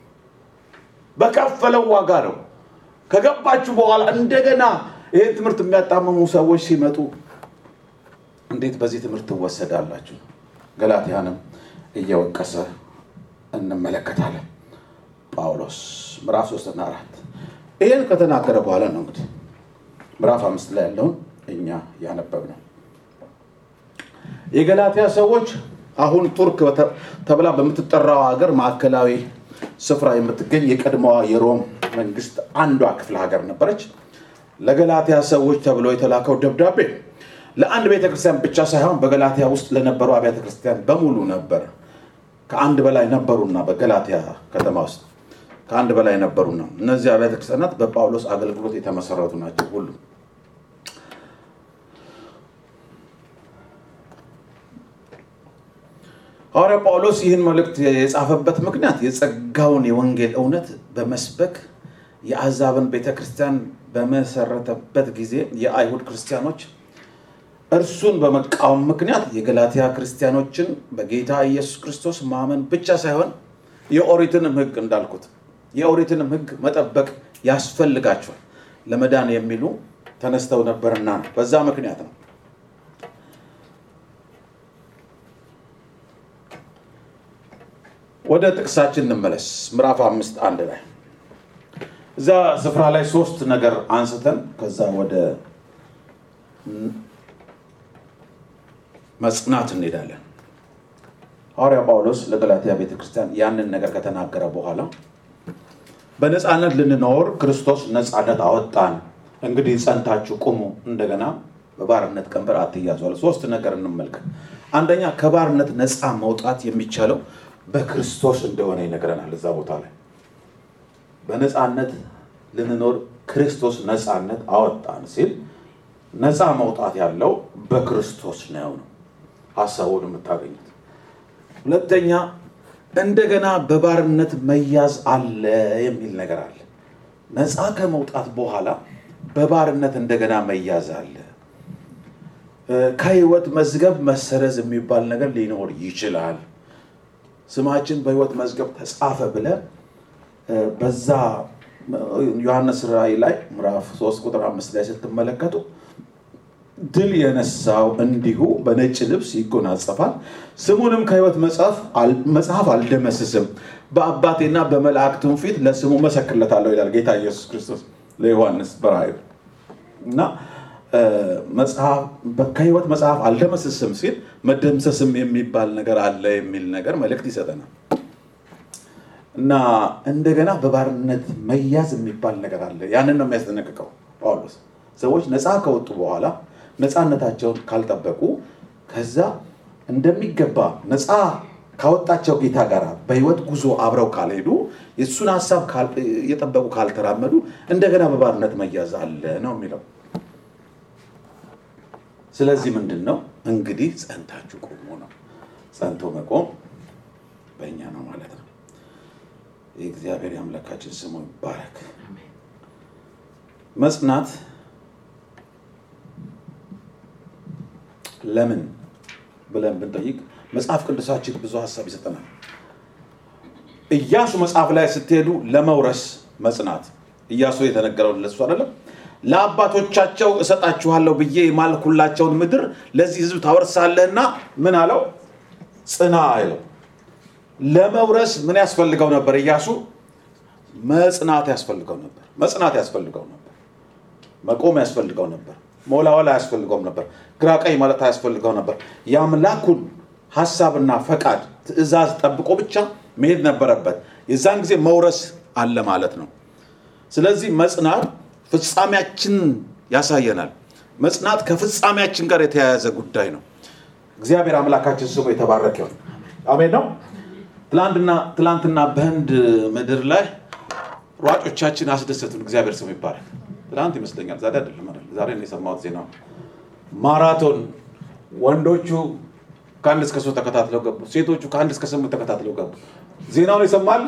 በከፈለው ዋጋ ነው። ከገባችሁ በኋላ እንደገና ይህን ትምህርት የሚያጣምሙ ሰዎች ሲመጡ እንዴት በዚህ ትምህርት ትወሰዳላችሁ? ገላትያንም እየወቀሰ እንመለከታለን። ጳውሎስ ምዕራፍ ሶስትና አራት ይህን ከተናገረ በኋላ ነው እንግዲህ ምዕራፍ አምስት ላይ ያለውን እኛ ያነበብ ነው። የገላትያ ሰዎች አሁን ቱርክ በተ- ተብላ በምትጠራው ሀገር ማዕከላዊ ስፍራ የምትገኝ የቀድሞዋ የሮም መንግስት አንዷ ክፍለ ሀገር ነበረች። ለገላትያ ሰዎች ተብሎ የተላከው ደብዳቤ ለአንድ ቤተ ክርስቲያን ብቻ ሳይሆን በገላትያ ውስጥ ለነበሩ አብያተ ክርስቲያን በሙሉ ነበር። ከአንድ በላይ ነበሩና በገላትያ ከተማ ውስጥ ከአንድ በላይ ነበሩና እነዚህ አብያተ ክርስቲያናት በጳውሎስ አገልግሎት የተመሰረቱ ናቸው ሁሉ ሐዋርያ ጳውሎስ ይህን መልእክት የጻፈበት ምክንያት የጸጋውን የወንጌል እውነት በመስበክ የአሕዛብን ቤተ ክርስቲያን በመሰረተበት ጊዜ የአይሁድ ክርስቲያኖች እርሱን በመቃወም ምክንያት የገላትያ ክርስቲያኖችን በጌታ ኢየሱስ ክርስቶስ ማመን ብቻ ሳይሆን የኦሪትንም ሕግ እንዳልኩት የኦሪትንም ሕግ መጠበቅ ያስፈልጋቸዋል ለመዳን የሚሉ ተነስተው ነበርና ነው። በዛ ምክንያት ነው። ወደ ጥቅሳችን እንመለስ። ምዕራፍ አምስት አንድ ላይ እዛ ስፍራ ላይ ሶስት ነገር አንስተን ከዛ ወደ መጽናት እንሄዳለን። ሐዋርያ ጳውሎስ ለገላትያ ቤተክርስቲያን ያንን ነገር ከተናገረ በኋላ በነፃነት ልንኖር ክርስቶስ ነፃነት አወጣን፣ እንግዲህ ጸንታችሁ ቁሙ፣ እንደገና በባርነት ቀንበር አትያዙ አለ። ሶስት ነገር እንመልከት። አንደኛ ከባርነት ነፃ መውጣት የሚቻለው በክርስቶስ እንደሆነ ይነግረናል። እዛ ቦታ ላይ በነፃነት ልንኖር ክርስቶስ ነፃነት አወጣን ሲል ነፃ መውጣት ያለው በክርስቶስ ነው ነው ሀሳቡን የምታገኙት። ሁለተኛ እንደገና በባርነት መያዝ አለ የሚል ነገር አለ። ነፃ ከመውጣት በኋላ በባርነት እንደገና መያዝ አለ። ከህይወት መዝገብ መሰረዝ የሚባል ነገር ሊኖር ይችላል። ስማችን በህይወት መዝገብ ተጻፈ ብለ በዛ ዮሐንስ ራእይ ላይ ምዕራፍ 3 ቁጥር አምስት ላይ ስትመለከቱ ድል የነሳው እንዲሁ በነጭ ልብስ ይጎናጸፋል፣ ስሙንም ከህይወት መጽሐፍ አልደመስስም፣ በአባቴና በመላእክቱም ፊት ለስሙ መሰክርለታለሁ ይላል ጌታ ኢየሱስ ክርስቶስ ለዮሐንስ በራእዩ እና ከህይወት መጽሐፍ አልደመስስም ሲል መደምሰስም የሚባል ነገር አለ የሚል ነገር መልእክት ይሰጠናል። እና እንደገና በባርነት መያዝ የሚባል ነገር አለ። ያንን ነው የሚያስጠነቅቀው ጳውሎስ። ሰዎች ነፃ ከወጡ በኋላ ነፃነታቸውን ካልጠበቁ ከዛ እንደሚገባ ነፃ ካወጣቸው ጌታ ጋር በህይወት ጉዞ አብረው ካልሄዱ የእሱን ሀሳብ እየጠበቁ ካልተራመዱ እንደገና በባርነት መያዝ አለ ነው የሚለው። ስለዚህ ምንድን ነው እንግዲህ ጸንታችሁ ቆሙ ነው። ጸንቶ መቆም በእኛ ነው ማለት ነው። የእግዚአብሔር የአምላካችን ስሙ ይባረክ። መጽናት ለምን ብለን ብንጠይቅ መጽሐፍ ቅዱሳችን ብዙ ሀሳብ ይሰጠናል። ኢያሱ መጽሐፍ ላይ ስትሄዱ ለመውረስ መጽናት ኢያሱ የተነገረው ለሱ አይደለም። ለአባቶቻቸው እሰጣችኋለሁ ብዬ የማልኩላቸውን ምድር ለዚህ ህዝብ ታወርሳለህና ምን አለው ጽና አይለው ለመውረስ ምን ያስፈልገው ነበር ኢያሱ መጽናት ያስፈልገው ነበር መጽናት ያስፈልገው ነበር መቆም ያስፈልገው ነበር መወላወል አያስፈልገውም ነበር ግራ ቀኝ ማለት አያስፈልገው ነበር የአምላኩን ሀሳብና ፈቃድ ትእዛዝ ጠብቆ ብቻ መሄድ ነበረበት የዛን ጊዜ መውረስ አለ ማለት ነው ስለዚህ መጽናት ፍጻሜያችን ያሳየናል መጽናት ከፍጻሜያችን ጋር የተያያዘ ጉዳይ ነው እግዚአብሔር አምላካችን ስሙ የተባረከ ይሁን አሜን ነው ትላንትና ትላንትና በህንድ ምድር ላይ ሯጮቻችን አስደሰቱን እግዚአብሔር ስሙ ይባረክ ትላንት ይመስለኛል ዛሬ አይደለም አይደል? ዛሬ ነው የሰማሁት ዜና ማራቶን ወንዶቹ ከአንድ እስከ ሶስት ተከታትለው ገቡ ሴቶቹ ከአንድ እስከ ስምንት ተከታትለው ገቡ ዜናውን ይሰማል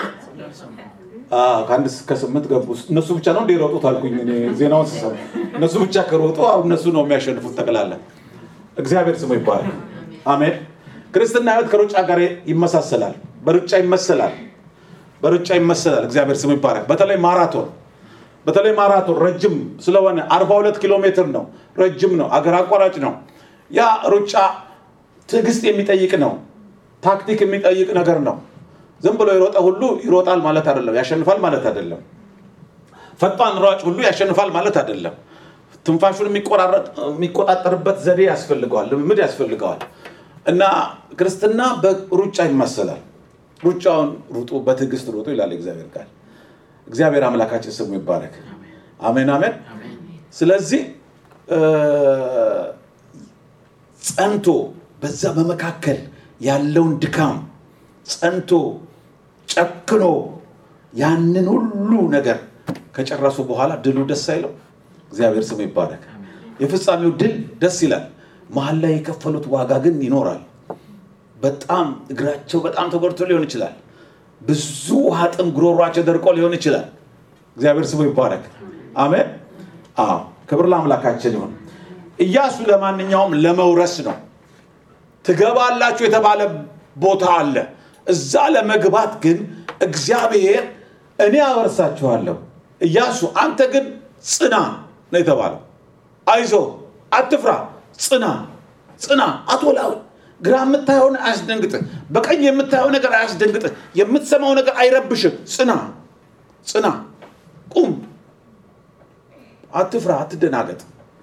አዎ፣ ከአንድ እስከ ስምንት ገቡ እነሱ ብቻ ነው እንደ የሮጡት አልኩኝ እኔ ዜናውን ስሰማ እነሱ ብቻ ከሮጡ አሁን እነሱ ነው የሚያሸንፉት ጠቅላላ እግዚአብሔር ስሙ ይባላል አሜን ክርስትና ህይወት ከሩጫ ጋር ይመሳሰላል በሩጫ ይመሰላል በሩጫ ይመሰላል እግዚአብሔር ስሙ ይባረክ በተለይ ማራቶን በተለይ ማራቶን ረጅም ስለሆነ 42 ኪሎ ሜትር ነው ረጅም ነው አገር አቋራጭ ነው ያ ሩጫ ትዕግስት የሚጠይቅ ነው ታክቲክ የሚጠይቅ ነገር ነው ዝም ብሎ የሮጠ ሁሉ ይሮጣል ማለት አይደለም ያሸንፋል ማለት አይደለም ፈጣን ሯጭ ሁሉ ያሸንፋል ማለት አይደለም ትንፋሹን የሚቆራረጥ- የሚቆጣጠርበት ዘዴ ያስፈልገዋል ልምምድ ያስፈልገዋል እና ክርስትና በሩጫ ይመሰላል ሩጫውን ሩጡ በትዕግስት ሩጡ ይላል እግዚአብሔር ቃል እግዚአብሔር አምላካችን ስሙ ይባረክ አሜን አሜን ስለዚህ እ፣ ጸንቶ በዛ በመካከል ያለውን ድካም ጸንቶ ጨክኖ ያንን ሁሉ ነገር ከጨረሱ በኋላ ድሉ ደስ አይለው እግዚአብሔር ስሙ ይባረክ የፍጻሜው ድል ደስ ይላል መሀል ላይ የከፈሉት ዋጋ ግን ይኖራል በጣም እግራቸው በጣም ተጎድቶ ሊሆን ይችላል ብዙ ውሃ ጥም ጉሮሯቸው ደርቆ ሊሆን ይችላል እግዚአብሔር ስሙ ይባረክ አሜን አዎ ክብር ለአምላካችን ይሁን ኢያሱ ለማንኛውም ለመውረስ ነው ትገባላችሁ የተባለ ቦታ አለ እዛ ለመግባት ግን እግዚአብሔር እኔ አወርሳችኋለሁ ኢያሱ አንተ ግን ጽና ነው የተባለው አይዞ አትፍራ ጽና ጽና አቶላዊ ግራ የምታየውን አያስደንግጥህ በቀኝ የምታየው ነገር አያስደንግጥህ የምትሰማው ነገር አይረብሽህ ጽና ጽና ቁም አትፍራ አትደናገጥ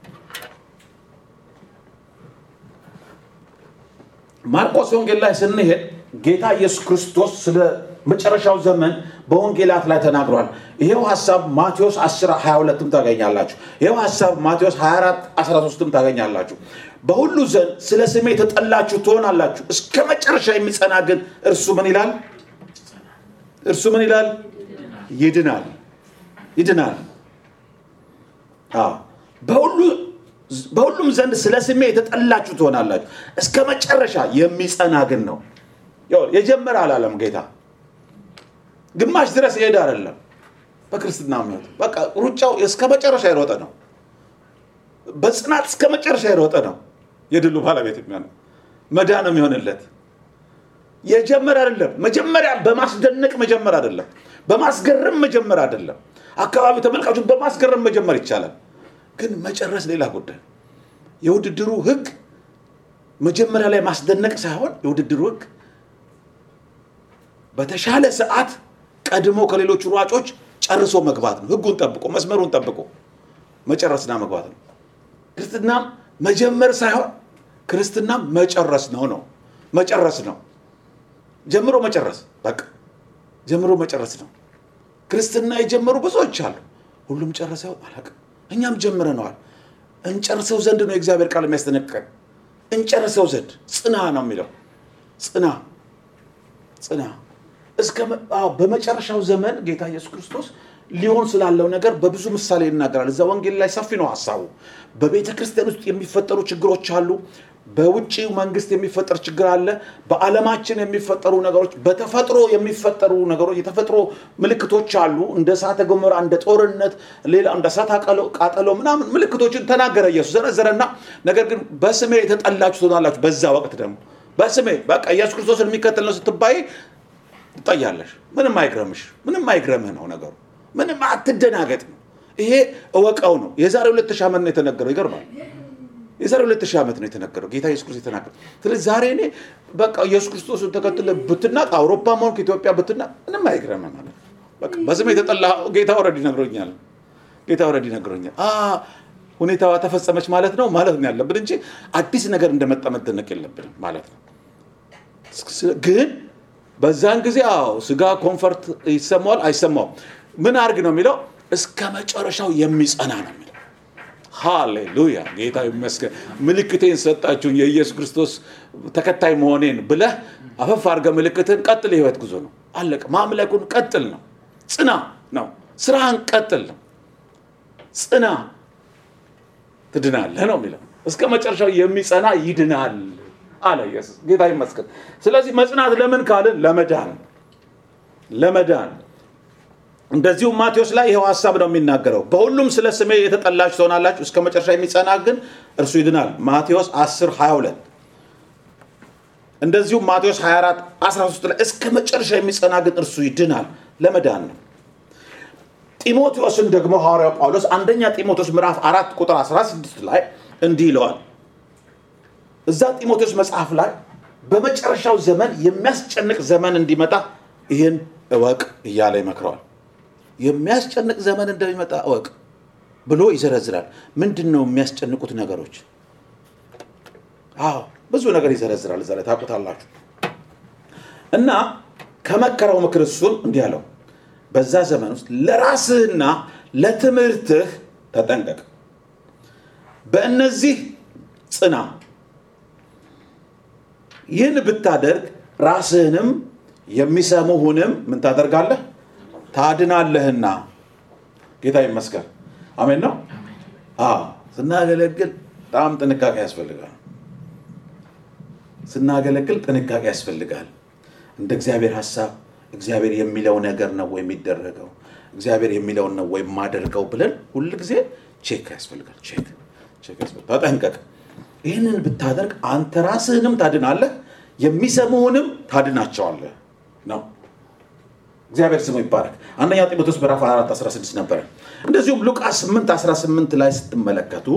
ማርቆስ ወንጌል ላይ ስንሄድ ጌታ ኢየሱስ ክርስቶስ ስለ መጨረሻው ዘመን በወንጌላት ላይ ተናግሯል ይሄው ሀሳብ ማቴዎስ 10 22ም ታገኛላችሁ ይሄው ሀሳብ ማቴዎስ 24 13ም ታገኛላችሁ በሁሉ ዘንድ ስለ ስሜ የተጠላችሁ ትሆናላችሁ እስከ መጨረሻ የሚጸና ግን እርሱ ምን ይላል እርሱ ምን ይላል ይድናል ይድናል አዎ። በሁሉ በሁሉም ዘንድ ስለ ስሜ የተጠላችሁ ትሆናላችሁ እስከ መጨረሻ የሚጸና ግን ነው ያው የጀመረ አላለም ጌታ ግማሽ ድረስ ይሄድ አይደለም በክርስትና እምነት በቃ ሩጫው እስከ መጨረሻ የሮጠ ነው በጽናት እስከ መጨረሻ የሮጠ ነው የድሉ ባለቤት የሚሆነው መዳን የሚሆንለት የጀመረ አይደለም መጀመሪያ በማስደነቅ መጀመር አይደለም በማስገረም መጀመር አይደለም አካባቢ ተመልካቹ በማስገረም መጀመር ይቻላል ግን መጨረስ ሌላ ጉዳይ የውድድሩ ህግ መጀመሪያ ላይ ማስደነቅ ሳይሆን የውድድሩ ህግ በተሻለ ሰዓት ቀድሞ ከሌሎቹ ሯጮች ጨርሶ መግባት ነው ህጉን ጠብቆ መስመሩን ጠብቆ መጨረስና መግባት ነው ክርስትናም መጀመር ሳይሆን ክርስትናም መጨረስ ነው ነው መጨረስ ነው ጀምሮ መጨረስ በቃ ጀምሮ መጨረስ ነው ክርስትና የጀመሩ ብዙዎች አሉ ሁሉም ጨርሰው አላውቅም እኛም ጀምረነዋል እንጨርሰው ዘንድ ነው የእግዚአብሔር ቃል የሚያስጠነቅቀን እንጨርሰው ዘንድ ጽና ነው የሚለው ጽና ጽና እስከ መ- አዎ፣ በመጨረሻው ዘመን ጌታ ኢየሱስ ክርስቶስ ሊሆን ስላለው ነገር በብዙ ምሳሌ ይናገራል እዛ ወንጌል ላይ ሰፊ ነው ሀሳቡ በቤተ ክርስቲያን ውስጥ የሚፈጠሩ ችግሮች አሉ በውጭው መንግስት የሚፈጠር ችግር አለ በዓለማችን የሚፈጠሩ ነገሮች በተፈጥሮ የሚፈጠሩ ነገሮች የተፈጥሮ ምልክቶች አሉ እንደ እሳተ ገሞራ እንደ ጦርነት ሌላ እንደ እሳት አቀሎ- ቃጠሎ ምናምን ምልክቶችን ተናገረ ኢየሱስ ዘረዘረና ነገር ግን በስሜ የተጠላችሁ ትሆናላችሁ በዛ ወቅት ደግሞ በስሜ በቃ ኢየሱስ ክርስቶስን የሚከተል ነው ስትባይ ትጠያለሽ ምንም አይግረምሽ ምንም አይግረምህ ነው ነገሩ ምንም አትደናገጥ ነው ይሄ እወቀው ነው። የዛሬ ሁለት ሺህ ዓመት ነው የተነገረው። ይገርማል። የዛሬ ሁለት ሺህ ዓመት ነው የተነገረው ጌታ ኢየሱስ ክርስቶስ የተናገረው። ስለዚህ ዛሬ እኔ በቃ ኢየሱስ ክርስቶስን ተከትለ ብትናቅ አውሮፓ መሆን ከኢትዮጵያ ብትናቅ ምንም አይግረምም ማለት ነው። በቃ በስም የተጠላ ጌታ ወረድ ይነግሮኛል። ጌታ ወረድ ይነግሮኛል። አ ሁኔታዋ ተፈጸመች ማለት ነው ማለት ነው ያለብን እንጂ አዲስ ነገር እንደመጣ መደነቅ የለብንም ማለት ነው። ግን በዛን ጊዜ አዎ ስጋ ኮንፈርት ይሰማዋል አይሰማውም። ምን አርግ ነው የሚለው እስከ መጨረሻው የሚጸና ነው የሚለው። ሃሌሉያ ጌታ ይመስገን። ምልክቴን ሰጣችሁኝ የኢየሱስ ክርስቶስ ተከታይ መሆኔን ብለህ አፈፍ አድርገህ ምልክትን ቀጥል። የህይወት ጉዞ ነው አለቀ። ማምለኩን ቀጥል ነው። ጽና ነው። ስራህን ቀጥል ነው። ጽና ትድናለህ ነው የሚለው። እስከ መጨረሻው የሚጸና ይድናል አለ ኢየሱስ። ጌታ ይመስገን። ስለዚህ መጽናት ለምን ካልን ለመዳን ለመዳን እንደዚሁም ማቴዎስ ላይ ይኸው ሀሳብ ነው የሚናገረው። በሁሉም ስለ ስሜ የተጠላችሁ ትሆናላችሁ፣ እስከ መጨረሻ የሚጸና ግን እርሱ ይድናል። ማቴዎስ 10 22 እንደዚሁም ማቴዎስ 24 13 ላይ እስከ መጨረሻ የሚጸና ግን እርሱ ይድናል። ለመዳን ነው። ጢሞቴዎስን ደግሞ ሐዋርያው ጳውሎስ አንደኛ ጢሞቴዎስ ምዕራፍ አራት ቁጥር 16 ላይ እንዲህ ይለዋል። እዛ ጢሞቴዎስ መጽሐፍ ላይ በመጨረሻው ዘመን የሚያስጨንቅ ዘመን እንዲመጣ ይህን እወቅ እያለ ይመክረዋል። የሚያስጨንቅ ዘመን እንደሚመጣ እወቅ ብሎ ይዘረዝራል። ምንድን ነው የሚያስጨንቁት ነገሮች? አዎ ብዙ ነገር ይዘረዝራል እዛ ላይ ታውቁታላችሁ። እና ከመከረው ምክር እሱን እንዲህ አለው፣ በዛ ዘመን ውስጥ ለራስህና ለትምህርትህ ተጠንቀቅ፣ በእነዚህ ጽና። ይህን ብታደርግ ራስህንም የሚሰሙህንም ምን ታደርጋለህ? ታድናለህና። ጌታ ይመስገን። አሜን ነው። አዎ ስናገለግል በጣም ጥንቃቄ ያስፈልጋል። ስናገለግል ጥንቃቄ ያስፈልጋል። እንደ እግዚአብሔር ሀሳብ እግዚአብሔር የሚለው ነገር ነው ወይ የሚደረገው እግዚአብሔር የሚለውን ነው ወይ የማደርገው ብለን ሁል ጊዜ ቼክ ያስፈልጋል። ቼክ ቼክ ያስፈልጋል። ተጠንቀቅ። ይህንን ብታደርግ አንተ ራስህንም ታድናለህ፣ የሚሰሙህንም ታድናቸዋለህ ነው። እግዚአብሔር ስሙ ይባረክ። አንደኛ ጢሞቴዎስ ምዕራፍ 4 16 ነበረ። እንደዚሁም ሉቃስ 8 18 ላይ ስትመለከቱ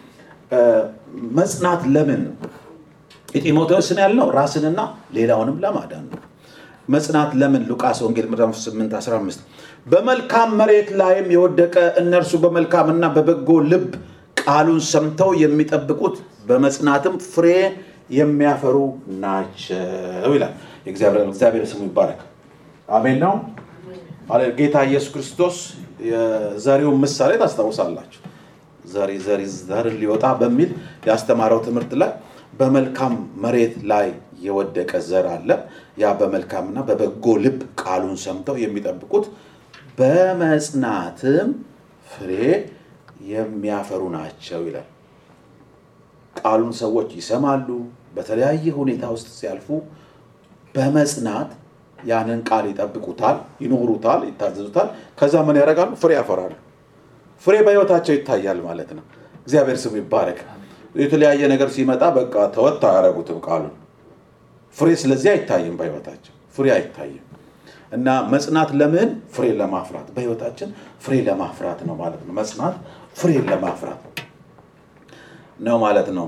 መጽናት ለምን የጢሞቴዎስን ያልነው ራስንና ሌላውንም ለማዳን ነው። መጽናት ለምን ሉቃስ ወንጌል ምዕራፍ 8 15 በመልካም መሬት ላይም የወደቀ እነርሱ በመልካምና በበጎ ልብ ቃሉን ሰምተው የሚጠብቁት በመጽናትም ፍሬ የሚያፈሩ ናቸው ይላል። እግዚአብሔር ስሙ ይባረክ። አሜን ነው። ጌታ ኢየሱስ ክርስቶስ የዘሪውን ምሳሌ ታስታውሳላችሁ። ዘሪ ዘሪ ዘርን ሊወጣ በሚል ያስተማረው ትምህርት ላይ በመልካም መሬት ላይ የወደቀ ዘር አለ። ያ በመልካምና በበጎ ልብ ቃሉን ሰምተው የሚጠብቁት በመጽናትም ፍሬ የሚያፈሩ ናቸው ይላል። ቃሉን ሰዎች ይሰማሉ። በተለያየ ሁኔታ ውስጥ ሲያልፉ በመጽናት ያንን ቃል ይጠብቁታል፣ ይኖሩታል፣ ይታዘዙታል። ከዛ ምን ያደርጋሉ? ፍሬ ያፈራሉ። ፍሬ በህይወታቸው ይታያል ማለት ነው። እግዚአብሔር ስሙ ይባረክ። የተለያየ ነገር ሲመጣ በቃ ተወት አያደርጉትም ቃሉን። ፍሬ ስለዚህ አይታይም፣ በህይወታቸው ፍሬ አይታይም። እና መጽናት ለምን? ፍሬ ለማፍራት በህይወታችን ፍሬ ለማፍራት ነው ማለት ነው። መጽናት ፍሬ ለማፍራት ነው ማለት ነው።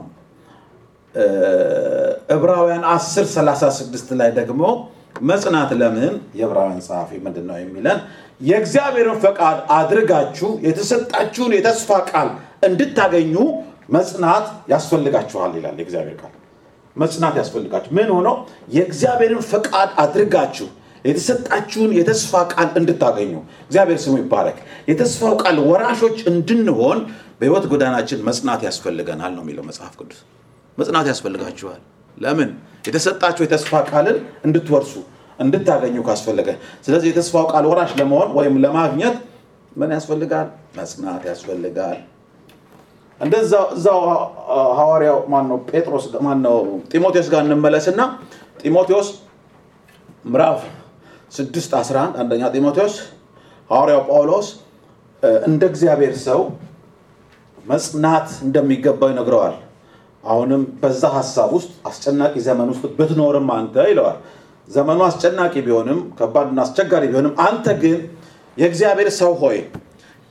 ዕብራውያን 10 36 ላይ ደግሞ መጽናት ለምን የዕብራውያን ጸሐፊ ምንድን ነው የሚለን የእግዚአብሔርን ፈቃድ አድርጋችሁ የተሰጣችሁን የተስፋ ቃል እንድታገኙ መጽናት ያስፈልጋችኋል ይላል የእግዚአብሔር ቃል። መጽናት ያስፈልጋችሁ ምን ሆኖ የእግዚአብሔርን ፈቃድ አድርጋችሁ የተሰጣችሁን የተስፋ ቃል እንድታገኙ እግዚአብሔር ስሙ ይባረክ። የተስፋው ቃል ወራሾች እንድንሆን በህይወት ጎዳናችን መጽናት ያስፈልገናል ነው የሚለው መጽሐፍ ቅዱስ። መጽናት ያስፈልጋችኋል። ለምን? የተሰጣችሁ የተስፋ ቃልን እንድትወርሱ እንድታገኙ ካስፈለገ። ስለዚህ የተስፋው ቃል ወራሽ ለመሆን ወይም ለማግኘት ምን ያስፈልጋል? መጽናት ያስፈልጋል። እንደዛ እዛው ሐዋርያው ማነው ጴጥሮስ ማነው ጢሞቴዎስ ጋር እንመለስና ጢሞቴዎስ ምዕራፍ 6 11 አንደኛ ጢሞቴዎስ ሐዋርያው ጳውሎስ እንደ እግዚአብሔር ሰው መጽናት እንደሚገባው ይነግረዋል። አሁንም በዛ ሀሳብ ውስጥ አስጨናቂ ዘመን ውስጥ ብትኖርም አንተ ይለዋል። ዘመኑ አስጨናቂ ቢሆንም ከባድና አስቸጋሪ ቢሆንም አንተ ግን የእግዚአብሔር ሰው ሆይ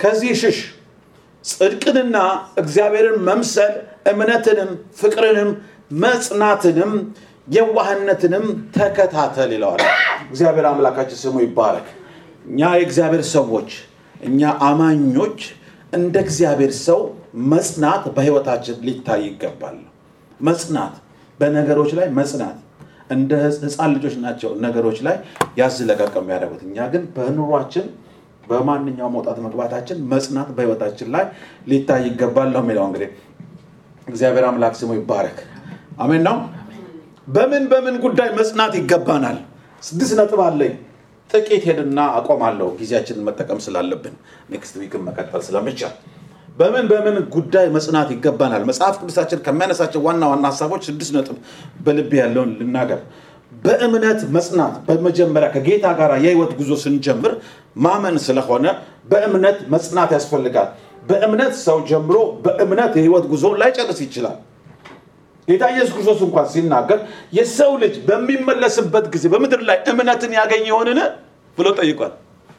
ከዚህ ሽሽ ጽድቅንና እግዚአብሔርን መምሰል እምነትንም ፍቅርንም መጽናትንም የዋህነትንም ተከታተል ይለዋል እግዚአብሔር አምላካችን ስሙ ይባረክ እኛ የእግዚአብሔር ሰዎች እኛ አማኞች እንደ እግዚአብሔር ሰው መጽናት በህይወታችን ሊታይ ይገባል መጽናት በነገሮች ላይ መጽናት እንደ ህፃን ልጆች ናቸው ነገሮች ላይ ያዝለቀቅ የሚያደርጉት እኛ ግን በኑሯችን በማንኛውም መውጣት መግባታችን መጽናት በህይወታችን ላይ ሊታይ ይገባል ነው የሚለው እንግዲህ እግዚአብሔር አምላክ ስሙ ይባረክ አሜን ነው በምን በምን ጉዳይ መጽናት ይገባናል ስድስት ነጥብ አለኝ ጥቂት ሄድና አቆማለሁ ጊዜያችንን መጠቀም ስላለብን ኔክስት ዊክን መቀጠል ስለምቻል በምን በምን ጉዳይ መጽናት ይገባናል መጽሐፍ ቅዱሳችን ከሚያነሳቸው ዋና ዋና ሀሳቦች ስድስት ነጥብ በልብ ያለውን ልናገር በእምነት መጽናት በመጀመሪያ ከጌታ ጋር የህይወት ጉዞ ስንጀምር ማመን ስለሆነ በእምነት መጽናት ያስፈልጋል በእምነት ሰው ጀምሮ በእምነት የህይወት ጉዞ ላይጨርስ ይችላል ጌታ ኢየሱስ ክርስቶስ እንኳን ሲናገር የሰው ልጅ በሚመለስበት ጊዜ በምድር ላይ እምነትን ያገኝ ይሆንን ብሎ ጠይቋል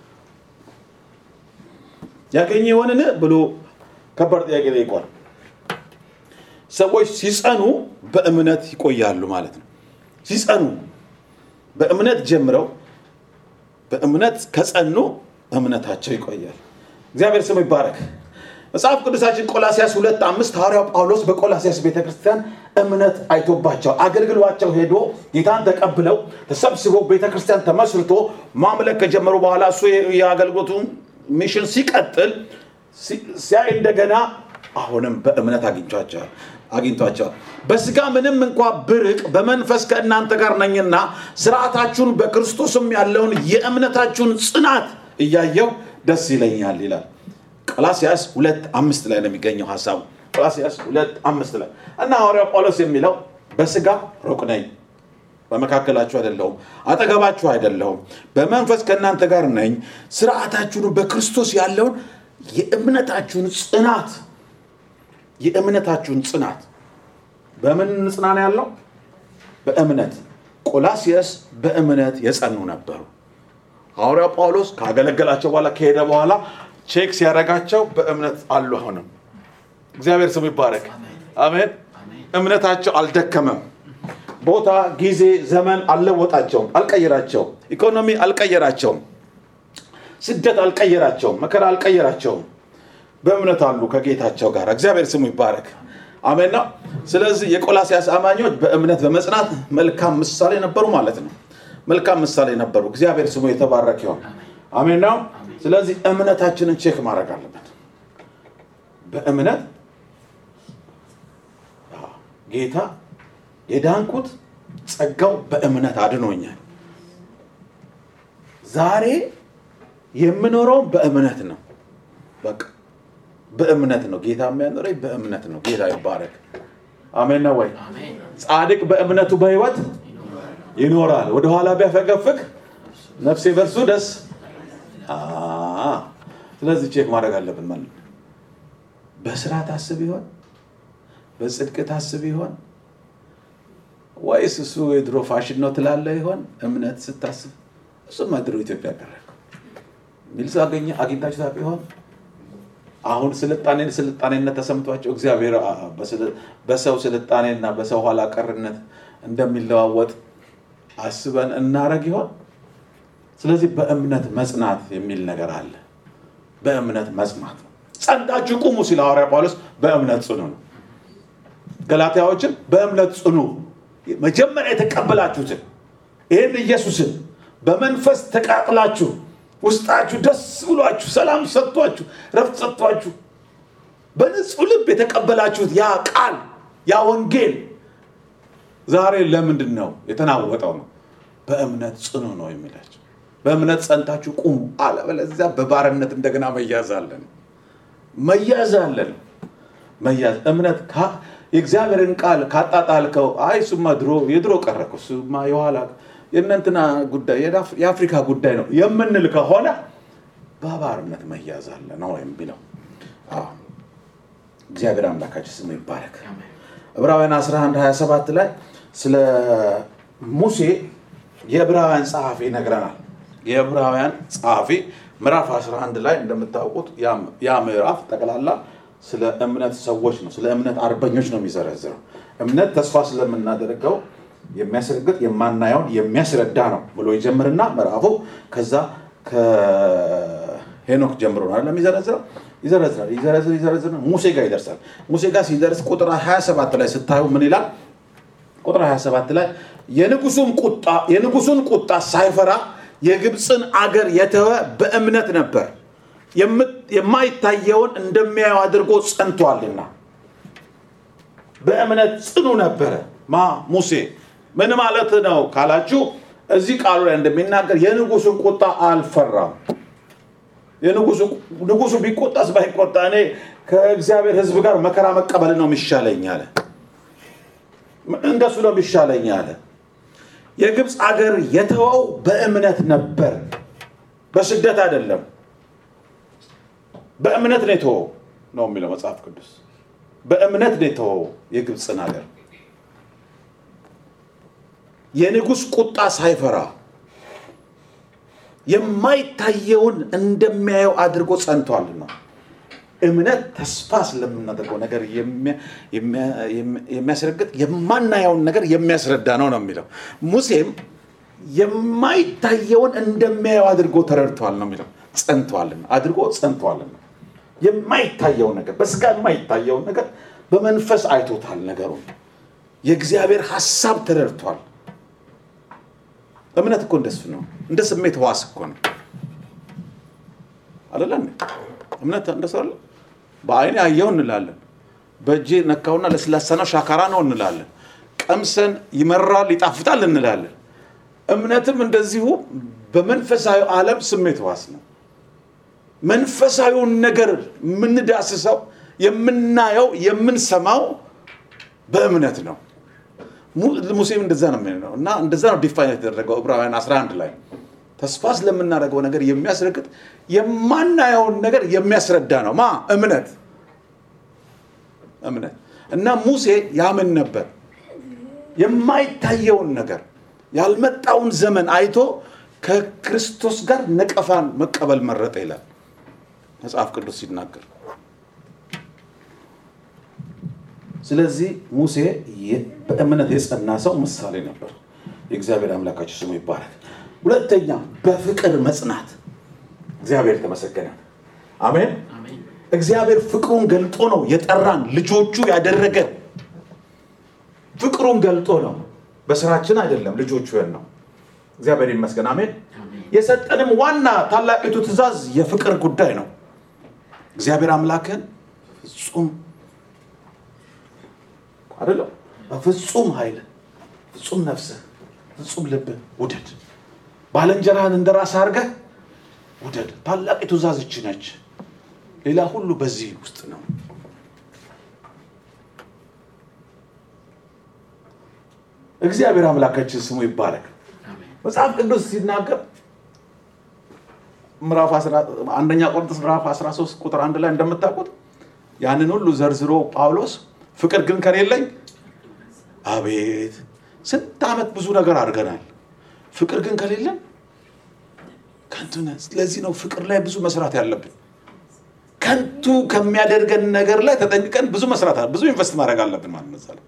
ያገኝ ይሆንን ብሎ ከባድ ጥያቄ ጠይቋል ሰዎች ሲጸኑ በእምነት ይቆያሉ ማለት ነው ሲጸኑ በእምነት ጀምረው በእምነት ከጸኑ እምነታቸው ይቆያል እግዚአብሔር ስሙ ይባረክ መጽሐፍ ቅዱሳችን ቆላሲያስ ሁለት አምስት ሐዋርያው ጳውሎስ በቆላሲያስ ቤተክርስቲያን እምነት አይቶባቸው አገልግሏቸው ሄዶ ጌታን ተቀብለው ተሰብስበው ቤተክርስቲያን ተመስርቶ ማምለክ ከጀመሩ በኋላ እሱ የአገልግሎቱ ሚሽን ሲቀጥል ሲያይ እንደገና አሁንም በእምነት አግኝቷቸዋል አግኝቷቸዋል በስጋ ምንም እንኳ ብርቅ በመንፈስ ከእናንተ ጋር ነኝና ስርዓታችሁን በክርስቶስም ያለውን የእምነታችሁን ጽናት እያየው ደስ ይለኛል ይላል ቆላሲያስ ሁለት አምስት ላይ ነው የሚገኘው ሀሳቡ ቆላሲያስ ሁለት አምስት ላይ እና ሐዋርያው ጳውሎስ የሚለው በስጋ ሩቅ ነኝ በመካከላችሁ አይደለሁም አጠገባችሁ አይደለሁም በመንፈስ ከእናንተ ጋር ነኝ ስርዓታችሁን በክርስቶስ ያለውን የእምነታችሁን ጽናት የእምነታችሁን ጽናት በምን ጽና ነው ያለው በእምነት ቆላሲየስ በእምነት የጸኑ ነበሩ ሐዋርያው ጳውሎስ ካገለገላቸው በኋላ ከሄደ በኋላ ቼክ ሲያደርጋቸው በእምነት አሉ አሁንም እግዚአብሔር ስሙ ይባረክ አሜን እምነታቸው አልደከመም ቦታ ጊዜ ዘመን አልለወጣቸውም አልቀየራቸውም ኢኮኖሚ አልቀየራቸውም ስደት አልቀየራቸውም መከራ አልቀየራቸውም በእምነት አሉ ከጌታቸው ጋር እግዚአብሔር ስሙ ይባረክ አሜን ነው ስለዚህ የቆላሲያስ አማኞች በእምነት በመጽናት መልካም ምሳሌ ነበሩ ማለት ነው መልካም ምሳሌ ነበሩ እግዚአብሔር ስሙ የተባረክ ይሆን አሜን ነው ስለዚህ እምነታችንን ቼክ ማድረግ አለበት በእምነት ጌታ የዳንኩት ጸጋው በእምነት አድኖኛል ዛሬ የምኖረው በእምነት ነው በቃ በእምነት ነው ጌታ የሚያኖረኝ በእምነት ነው ጌታ ይባረክ አሜን ነው ወይ ጻድቅ በእምነቱ በህይወት ይኖራል ወደኋላ ቢያፈገፍግ ነፍሴ በርሱ ደስ ስለዚህ ቼክ ማድረግ አለብን ማለት ነው በስራ ታስብ ይሆን በጽድቅ ታስብ ይሆን ወይስ እሱ የድሮ ፋሽን ነው ትላለ ይሆን እምነት ስታስብ እሱማ ድሮ ኢትዮጵያ ቀረ ሚል ሰው አገኘ አግኝታችሁ ታውቁ ይሆን አሁን ስልጣኔን ስልጣኔነት ተሰምቷቸው እግዚአብሔር በሰው ስልጣኔና በሰው ኋላ ቀርነት እንደሚለዋወጥ አስበን እናረግ ይሆን ስለዚህ በእምነት መጽናት የሚል ነገር አለ በእምነት መጽናት ጸንታችሁ ቁሙ ሲል ሐዋርያ ጳውሎስ በእምነት ጽኑ ነው ገላትያዎችን በእምነት ጽኑ መጀመሪያ የተቀበላችሁትን ይህን ኢየሱስን በመንፈስ ተቃጥላችሁ ውስጣችሁ ደስ ብሏችሁ ሰላም ሰጥቷችሁ ረፍት ሰጥቷችሁ በንጹህ ልብ የተቀበላችሁት ያ ቃል ያ ወንጌል ዛሬ ለምንድን ነው የተናወጠው ነው በእምነት ጽኑ ነው የሚላቸው በእምነት ጸንታችሁ ቁሙ አለበለዚያ በባርነት እንደገና መያዝ አለን መያዝ አለን መያዝ እምነት የእግዚአብሔርን ቃል ካጣጣልከው አይ እሱማ ድሮ የድሮ ቀረኩ እሱማ የኋላ የእነንትና ጉዳይ የአፍሪካ ጉዳይ ነው የምንል ከሆነ በባርነት መያዝ አለ ነው የሚለው እግዚአብሔር አምላካችን ስሙ ይባረክ ዕብራውያን 11 27 ላይ ስለ ሙሴ የዕብራውያን ጸሐፊ ይነግረናል የዕብራውያን ጸሐፊ ምዕራፍ 11 ላይ እንደምታውቁት ያ- ያ ምዕራፍ ጠቅላላ ስለ እምነት ሰዎች ነው፣ ስለ እምነት አርበኞች ነው የሚዘረዝረው። እምነት ተስፋ ስለምናደርገው የሚያስረግጥ የማናየውን የሚያስረዳ ነው ብሎ ይጀምርና ምዕራፉ ከዛ ከሄኖክ ጀምሮ ነው አይደል የሚዘረዝረው ይዘረዝራል ይዘረዝር ይዘረዝር ሙሴ ጋር ይደርሳል። ሙሴ ጋር ሲደርስ ቁጥር 27 ላይ ስታዩ ምን ይላል? ቁጥር 27 ላይ የንጉሱን ቁጣ የንጉሱን ቁጣ ሳይፈራ የግብፅን አገር የተወ በእምነት ነበር የምት- የማይታየውን እንደሚያየው አድርጎ ጸንቷልና በእምነት ጽኑ ነበረ ማ ሙሴ ምን ማለት ነው ካላችሁ እዚህ ቃሉ ላይ እንደሚናገር የንጉሱን ቁጣ አልፈራም የንጉሱ ንጉሱ ቢቆጣስ ባይቆጣ እኔ ከእግዚአብሔር ህዝብ ጋር መከራ መቀበል ነው የሚሻለኝ አለ እንደሱ ነው የሚሻለኝ አለ የግብፅ አገር የተወው በእምነት ነበር በስደት አይደለም በእምነት ነው የተወው ነው የሚለው መጽሐፍ ቅዱስ በእምነት ነው የተወው የግብፅን ሀገር የንጉሥ ቁጣ ሳይፈራ የማይታየውን እንደሚያየው አድርጎ ጸንቷልና እምነት ተስፋ ስለምናደርገው ነገር የሚያ- የሚያ- የሚያስረግጥ የማናየውን ነገር የሚያስረዳ ነው ነው የሚለው ሙሴም የማይታየውን እንደሚያየው አድርጎ ተረድቷል ነው የሚለው ጸንቷልና አድርጎ ጸንቷልና የማይታየውን ነገር በስጋ የማይታየውን ነገር በመንፈስ አይቶታል ነገሩን የእግዚአብሔር ሀሳብ ተረድቷል እምነት እኮ እንደሱ ነው እንደ ስሜት ህዋስ እኮ ነው አደለ እንዴ? እምነት እንደሱ አለ በአይኔ አየው እንላለን በእጄ ነካውና ለስላሳ ነው ሻካራ ነው እንላለን ቀምሰን ይመራል ይጣፍጣል እንላለን እምነትም እንደዚሁ በመንፈሳዊ ዓለም ስሜት ህዋስ ነው መንፈሳዊውን ነገር የምንዳስሰው የምናየው የምንሰማው በእምነት ነው mu- ሙሴም እንደዛ ነው የሚለው እና እንደዛ ነው ዲፋይን የተደረገው ዕብራውያን 11 ላይ ተስፋ ስለምናደርገው ነገር የሚያስረግጥ የማናየውን ነገር የሚያስረዳ ነው ማ እምነት እምነት እና ሙሴ ያምን ነበር የማይታየውን ነገር ያልመጣውን ዘመን አይቶ ከክርስቶስ ጋር ነቀፋን መቀበል መረጠ ይላል መጽሐፍ ቅዱስ ሲናገር ስለዚህ ሙሴ የ- በእምነት የጸና ሰው ምሳሌ ነበር የእግዚአብሔር አምላካቸው ስሙ ይባረክ ሁለተኛ በፍቅር መጽናት እግዚአብሔር ተመሰገነ አሜን እግዚአብሔር ፍቅሩን ገልጦ ነው የጠራን ልጆቹ ያደረገ ፍቅሩን ገልጦ ነው በስራችን አይደለም ልጆቹ ነው እግዚአብሔር ይመስገን አሜን የሰጠንም ዋና ታላቂቱ ትእዛዝ የፍቅር ጉዳይ ነው እግዚአብሔር አምላክን ፍጹም አይደለም በፍጹም ኃይል ፍጹም ነፍስህ ፍጹም ልብህ ውደድ ባልንጀራህን እንደ ራስህ አድርገህ ውደድ ታላቂቱ ትእዛዝ ይህች ነች ሌላ ሁሉ በዚህ ውስጥ ነው እግዚአብሔር አምላካችን ስሙ ይባረክ መጽሐፍ ቅዱስ ሲናገር ምዕራፍ 10 አንደኛ ቆሮንቶስ ምዕራፍ 13 ቁጥር አንድ ላይ እንደምታውቁት ያንን ሁሉ ዘርዝሮ ጳውሎስ ፍቅር ግን ከሌለኝ አቤት ስንት ዓመት ብዙ ነገር አድርገናል ፍቅር ግን ከሌለን ከንቱ ነን ስለዚህ ነው ፍቅር ላይ ብዙ መስራት ያለብን ከንቱ ከሚያደርገን ነገር ላይ ተጠንቅቀን ብዙ መስራት አለ ብዙ ኢንቨስት ማድረግ አለብን ማለት ነው እዛ ላይ።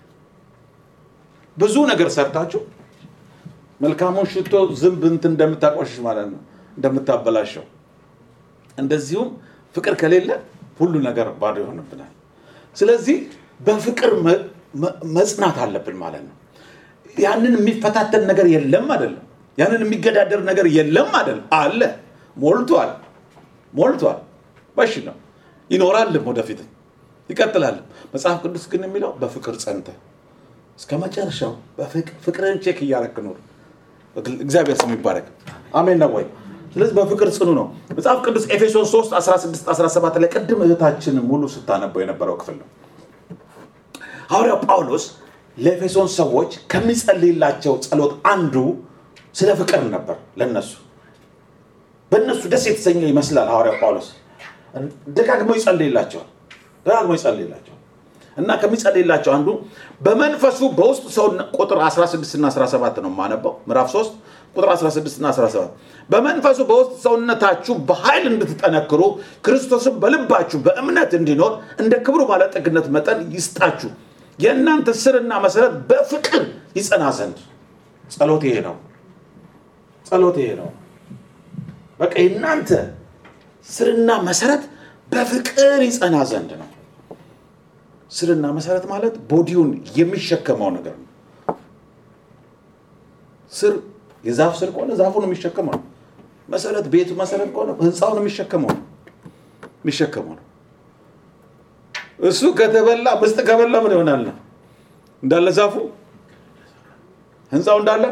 ብዙ ነገር ሰርታችሁ መልካሙን ሽቶ ዝንብ እንትን እንደምታቆሽሽ ማለት ነው እንደምታበላሸው እንደዚሁም ፍቅር ከሌለ ሁሉ ነገር ባዶ ይሆንብናል ስለዚህ በፍቅር መ- መ- መጽናት አለብን ማለት ነው ያንን የሚፈታተን ነገር የለም አይደለም ያንን የሚገዳደር ነገር የለም አይደለም አለ ሞልቷል ሞልቷል በሽ ነው ይኖራልም ወደፊትም ይቀጥላልም መጽሐፍ ቅዱስ ግን የሚለው በፍቅር ጸንተ እስከ መጨረሻው በፍቅ- ፍቅርን ቼክ እያረክ ኖር እግዚአብሔር ስም ይባረክ አሜን ነው ወይ ስለዚህ በፍቅር ጽኑ ነው መጽሐፍ ቅዱስ ኤፌሶን 3 16 17 ላይ ቅድም እህታችን ሙሉ ስታነበው የነበረው ክፍል ነው ሐዋርያው ጳውሎስ ለኤፌሶን ሰዎች ከሚጸልይላቸው ጸሎት አንዱ ስለ ፍቅር ነበር ለነሱ በእነሱ ደስ የተሰኘ ይመስላል ሐዋርያው ጳውሎስ ደጋግሞ ይጸልይላቸዋል ደጋግሞ ይጸልይላቸዋል እና ከሚጸልይላቸው አንዱ በመንፈሱ በውስጥ ሰው ቁጥር 16 እና 17 ነው የማነበው ምዕራፍ 3 ቁጥር 16 እና 17 በመንፈሱ በውስጥ ሰውነታችሁ በኃይል እንድትጠነክሩ ክርስቶስም በልባችሁ በእምነት እንዲኖር እንደ ክብሩ ባለጠግነት መጠን ይስጣችሁ የእናንተ ስርና መሰረት በፍቅር ይጸና ዘንድ ጸሎት ይሄ ነው ጸሎት ይሄ ነው በቃ የእናንተ ስርና መሰረት በፍቅር ይጸና ዘንድ ነው ስርና መሰረት ማለት ቦዲውን የሚሸከመው ነገር ነው ስር የዛፍ ስር ከሆነ ዛፉን የሚሸከመው ነው መሰረት ቤቱ መሰረት ከሆነ ህንፃውን የሚሸከመው ነው የሚሸከመው ነው እሱ ከተበላ ምስጥ ከበላ ምን ይሆናል ነው እንዳለ ዛፉ ህንፃው እንዳለ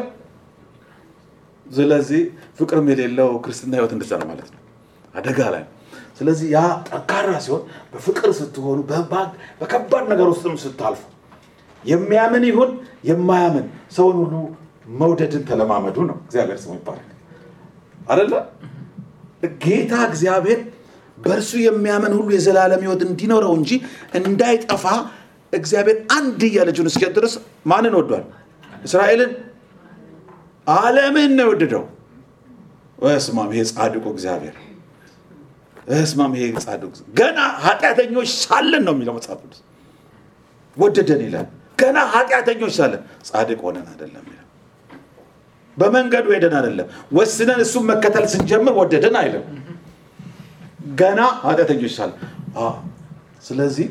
ስለዚህ ፍቅርም የሌለው ክርስትና ህይወት እንደዛ ነው ማለት ነው አደጋ ላይ ነው ስለዚህ ያ ጠንካራ ሲሆን በፍቅር ስትሆኑ በባ- በከባድ ነገር ውስጥም ስታልፉ የሚያምን ይሁን የማያምን ሰውን ሁሉ መውደድን ተለማመዱ ነው እግዚአብሔር ስሙ ይባላል አደለ ጌታ እግዚአብሔር በእርሱ የሚያምን ሁሉ የዘላለም ህይወት እንዲኖረው እንጂ እንዳይጠፋ እግዚአብሔር አንድያ ልጁን እስኪሰጥ ድረስ ማንን ወዷል እስራኤልን ዓለምን ነው የወደደው እስማም ይሄ ጻድቁ እግዚአብሔር እስማም ይሄ ጻድቁ ገና ኃጢአተኞች ሳለን ነው የሚለው መጽሐፍ ቅዱስ ወደደን ይላል ገና ኃጢአተኞች ሳለን ጻድቅ ሆነን አይደለም ይላል በመንገዱ ሄደን አይደለም ወስነን እሱን መከተል ስንጀምር ወደደን አይልም ገና ኃጢአተኞች ሳለን አዎ። ስለዚህ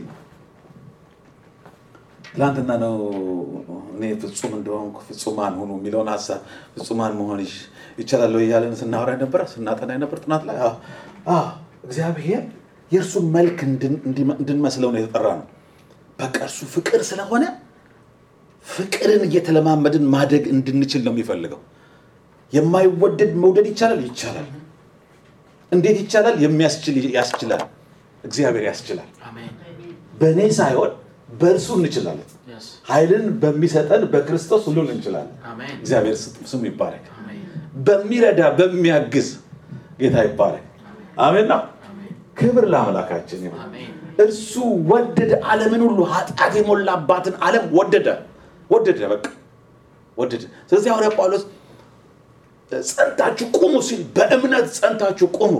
ትላንትና ነው እኔ ፍጹም እንደሆንኩ ፍጹማን ሁኑ የሚለውን ሀሳብ ፍጹማን መሆን ይች- ይቻላል ወይ እያለን ስናወራ ነበር ስናጠና ነበር ጥናት ላይ አዎ። አዎ፣ እግዚአብሔር የእርሱን መልክ እንድን- እንዲመ- እንድንመስለው ነው የተጠራ ነው በቃ እርሱ ፍቅር ስለሆነ ፍቅርን እየተለማመድን ማደግ እንድንችል ነው የሚፈልገው የማይወደድ መውደድ ይቻላል ይቻላል እንዴት ይቻላል የሚያስችል ያስችላል እግዚአብሔር ያስችላል Amen. በእኔ ሳይሆን በእርሱ እንችላለን Yes. ኃይልን በሚሰጠን በክርስቶስ ሁሉን እንችላለን Amen. እግዚአብሔር ስሙ ይባረክ Amen. በሚረዳ በሚያግዝ ጌታ ይባረክ አሜን ነው Amen. ክብር ለአምላካችን ይሁን Amen. እርሱ ወደደ ዓለምን ሁሉ ኃጢአት የሞላባትን ዓለም ወደደ ወደደ በቃ ወደደ ስለዚህ ሐዋርያ ጳውሎስ ጸንታችሁ ቁሙ ሲል በእምነት ጸንታችሁ ቁሙ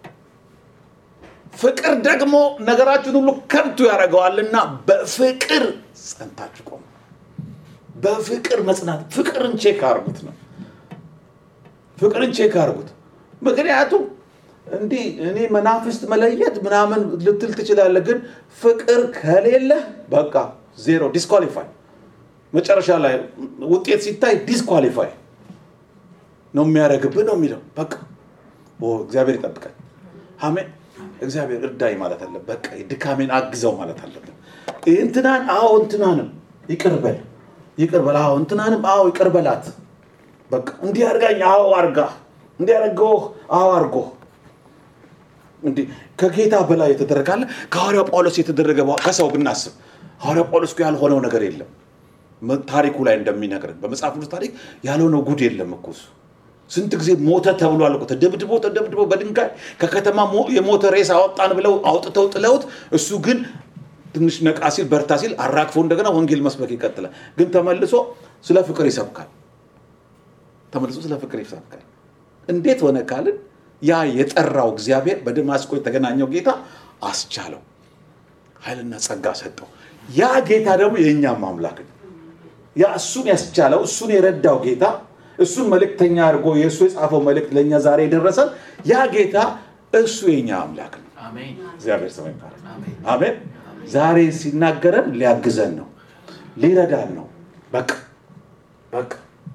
ፍቅር ደግሞ ነገራችሁን ሁሉ ከንቱ ያደርገዋልና በፍቅር ጸንታችሁ ቁሙ በፍቅር መጽናት ፍቅርን ቼክ አርጉት ነው ፍቅርን ቼክ አርጉት ምክንያቱም እንዲህ እኔ መናፍስት መለየት ምናምን ልትል ትችላለህ ግን ፍቅር ከሌለ በቃ ዜሮ ዲስኳሊፋይ መጨረሻ ላይ ውጤት ሲታይ ዲስኳሊፋይ ነው የሚያደርግብህ ነው የሚለው በቃ ኦ እግዚአብሔር ይጠብቀን አሜን እግዚአብሔር እርዳኝ ማለት አለ በቃ ድካሜን አግዘው ማለት አለብን እንትናን አዎ እንትናንም ይቅርበል ይቅርበል አዎ እንትናንም አዎ ይቅርበላት በቃ እንዲህ አርጋኝ አዎ አርጋ እንዲህ አርገውህ አዎ አርጎህ እንዲህ ከጌታ በላይ የተደረጋለ ከሐዋርያው ጳውሎስ የተደረገ በ- ከሰው ብናስብ ሐዋርያው ጳውሎስ እኮ ያልሆነው ነገር የለም መ- ታሪኩ ላይ እንደሚነግረን በመጽሐፍ ቅዱስ ታሪክ ያልሆነው ጉድ የለም እኮ እሱ ስንት ጊዜ ሞተ ተብሏል እኮ ተደብድቦ ተደብድቦ በድንጋይ ከከተማ ሞ- የሞተ ሬስ አወጣን ብለው አውጥተው ጥለውት እሱ ግን ትንሽ ነቃ ሲል በርታ ሲል አራግፎ እንደገና ወንጌል መስበክ ይቀጥላል ግን ተመልሶ ስለ ፍቅር ይሰብካል ተመልሶ ስለ ፍቅር ይሰብካል እንዴት ሆነ ካልን ያ የጠራው እግዚአብሔር በደማስቆ የተገናኘው ጌታ አስቻለው ኃይልና ጸጋ ሰጠው ያ ጌታ ደግሞ የእኛም አምላክ ነው ያ እሱን ያስቻለው እሱን የረዳው ጌታ እሱን መልእክተኛ አድርጎ የእሱ የጻፈው መልእክት ለእኛ ዛሬ የደረሰን ያ ጌታ እሱ የኛ አምላክ ነው Amen. እግዚአብሔር ስም ይባላል Amen. አሜን ዛሬ ሲናገረን ሊያግዘን ነው ሊረዳን ነው በቃ በቃ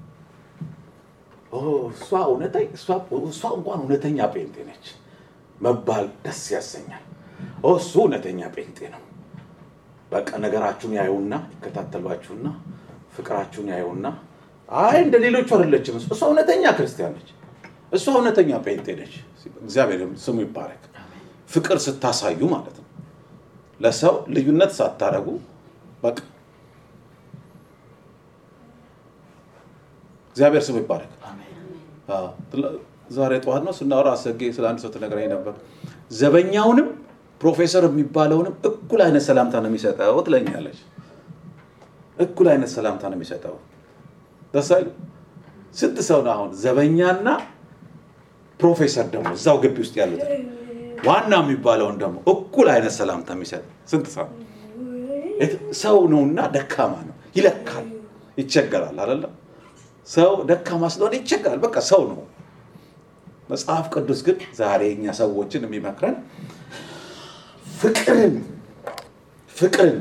ኦ፣ እሷ እውነተኛ እሷ እሷ እንኳን እውነተኛ ጴንጤ ነች መባል ደስ ያሰኛል ኦ፣ እሱ እውነተኛ ጴንጤ ነው በቃ ነገራችሁን ያዩና ይከታተሏችሁና ፍቅራችሁን ያዩና አይ እንደ ሌሎቹ አይደለችም እሷ እውነተኛ ክርስቲያን ነች እሷ እውነተኛ ጴንጤ ነች እግዚአብሔር ስሙ ይባረክ ፍቅር ስታሳዩ ማለት ነው ለሰው ልዩነት ሳታረጉ በቃ እግዚአብሔር ስሙ ይባረክ Amen. አዎ። ትላ- ዛሬ ጠዋት ነው ስናወራ አሰጌ ስለ አንድ ሰው ትነግረኝ ነበር ዘበኛውንም ፕሮፌሰር የሚባለውንም እኩል አይነት ሰላምታ ነው የሚሰጠው ትለኛለች እኩል አይነት ሰላምታ ነው የሚሰጠው ደስ አይልም ስንት ሰው ነው አሁን ዘበኛና ፕሮፌሰር ደግሞ እዛው ግቢ ውስጥ ያሉት ዋና የሚባለውን ደግሞ እኩል አይነት ሰላምታ የሚሰጥ ስንት ሰው ሰው ነውና ደካማ ነው ይለካል ይቸገራል አይደለም ሰው ደካማ ስለሆነ ይቸገራል በቃ ሰው ነው መጽሐፍ ቅዱስ ግን ዛሬ እኛ ሰዎችን የሚመክረን ፍቅርን ፍቅርን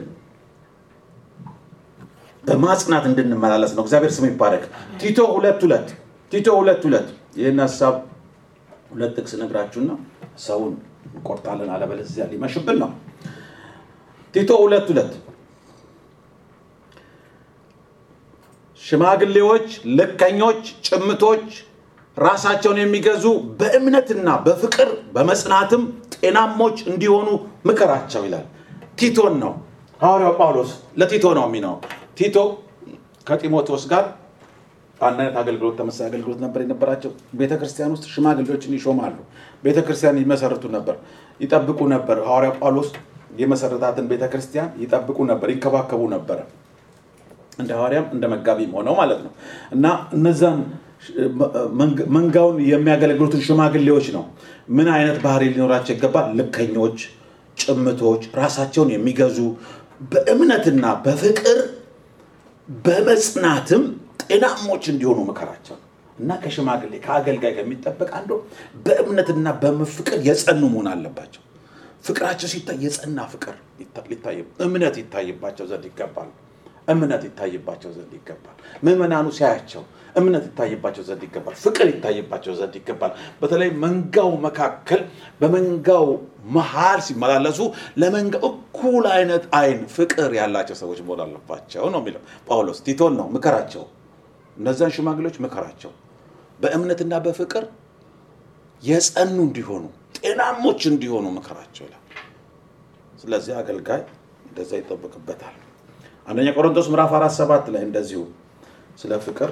በማጽናት እንድንመላለስ ነው እግዚአብሔር ስም ይባረክ ቲቶ ሁለት ሁለት ቲቶ ሁለት ሁለት ይህን ሀሳብ ሁለት ጥቅስ ነግራችሁና ሰውን እንቆርጣለን አለበለዚያ ሊመሽብን ነው ቲቶ ሁለት ሁለት ሽማግሌዎች ልከኞች ጭምቶች ራሳቸውን የሚገዙ በእምነትና በፍቅር በመጽናትም ጤናሞች እንዲሆኑ ምከራቸው ይላል ቲቶን ነው ሐዋርያው ጳውሎስ ለቲቶ ነው የሚነው ቲቶ ከጢሞቴዎስ ጋር አንድ አይነት አገልግሎት ተመሳሳይ አገልግሎት ነበር የነበራቸው ቤተ ክርስቲያን ውስጥ ሽማግሌዎችን ይሾማሉ ቤተ ክርስቲያን ይመሰርቱ ነበር ይጠብቁ ነበር ሐዋርያ ጳውሎስ የመሰረታትን ቤተ ክርስቲያን ይጠብቁ ነበር ይከባከቡ ነበረ እንደ ሐዋርያም እንደ መጋቢም ሆነው ማለት ነው እና እነዛን መንጋውን የሚያገለግሉትን ሽማግሌዎች ነው ምን አይነት ባህሪ ሊኖራቸው ይገባል ልከኞች ጭምቶች ራሳቸውን የሚገዙ በእምነትና በፍቅር በመጽናትም ጤናሞች እንዲሆኑ ምከራቸው እና ከሽማግሌ ከአገልጋይ ከሚጠበቅ አንዱ በእምነትና በፍቅር የጸኑ መሆን አለባቸው ፍቅራቸው ሲታይ የጸና ፍቅር ሊታይ እምነት ይታይባቸው ዘንድ ይገባል እምነት ይታይባቸው ዘንድ ይገባል ምዕመናኑ ሲያያቸው እምነት ይታይባቸው ዘንድ ይገባል ፍቅር ይታይባቸው ዘንድ ይገባል በተለይ መንጋው መካከል በመንጋው መሀል ሲመላለሱ ለመንጋው እኩል አይነት አይን ፍቅር ያላቸው ሰዎች መሆን አለባቸው ነው የሚለው ጳውሎስ ቲቶን ነው ምከራቸው እነዛን ሽማግሌዎች ምከራቸው በእምነትና በፍቅር የጸኑ እንዲሆኑ ጤናሞች እንዲሆኑ ምከራቸው ይላል ስለዚህ አገልጋይ እንደዛ ይጠበቅበታል አንደኛ ቆሮንቶስ ምዕራፍ አራት ሰባት ላይ እንደዚሁ ስለ ፍቅር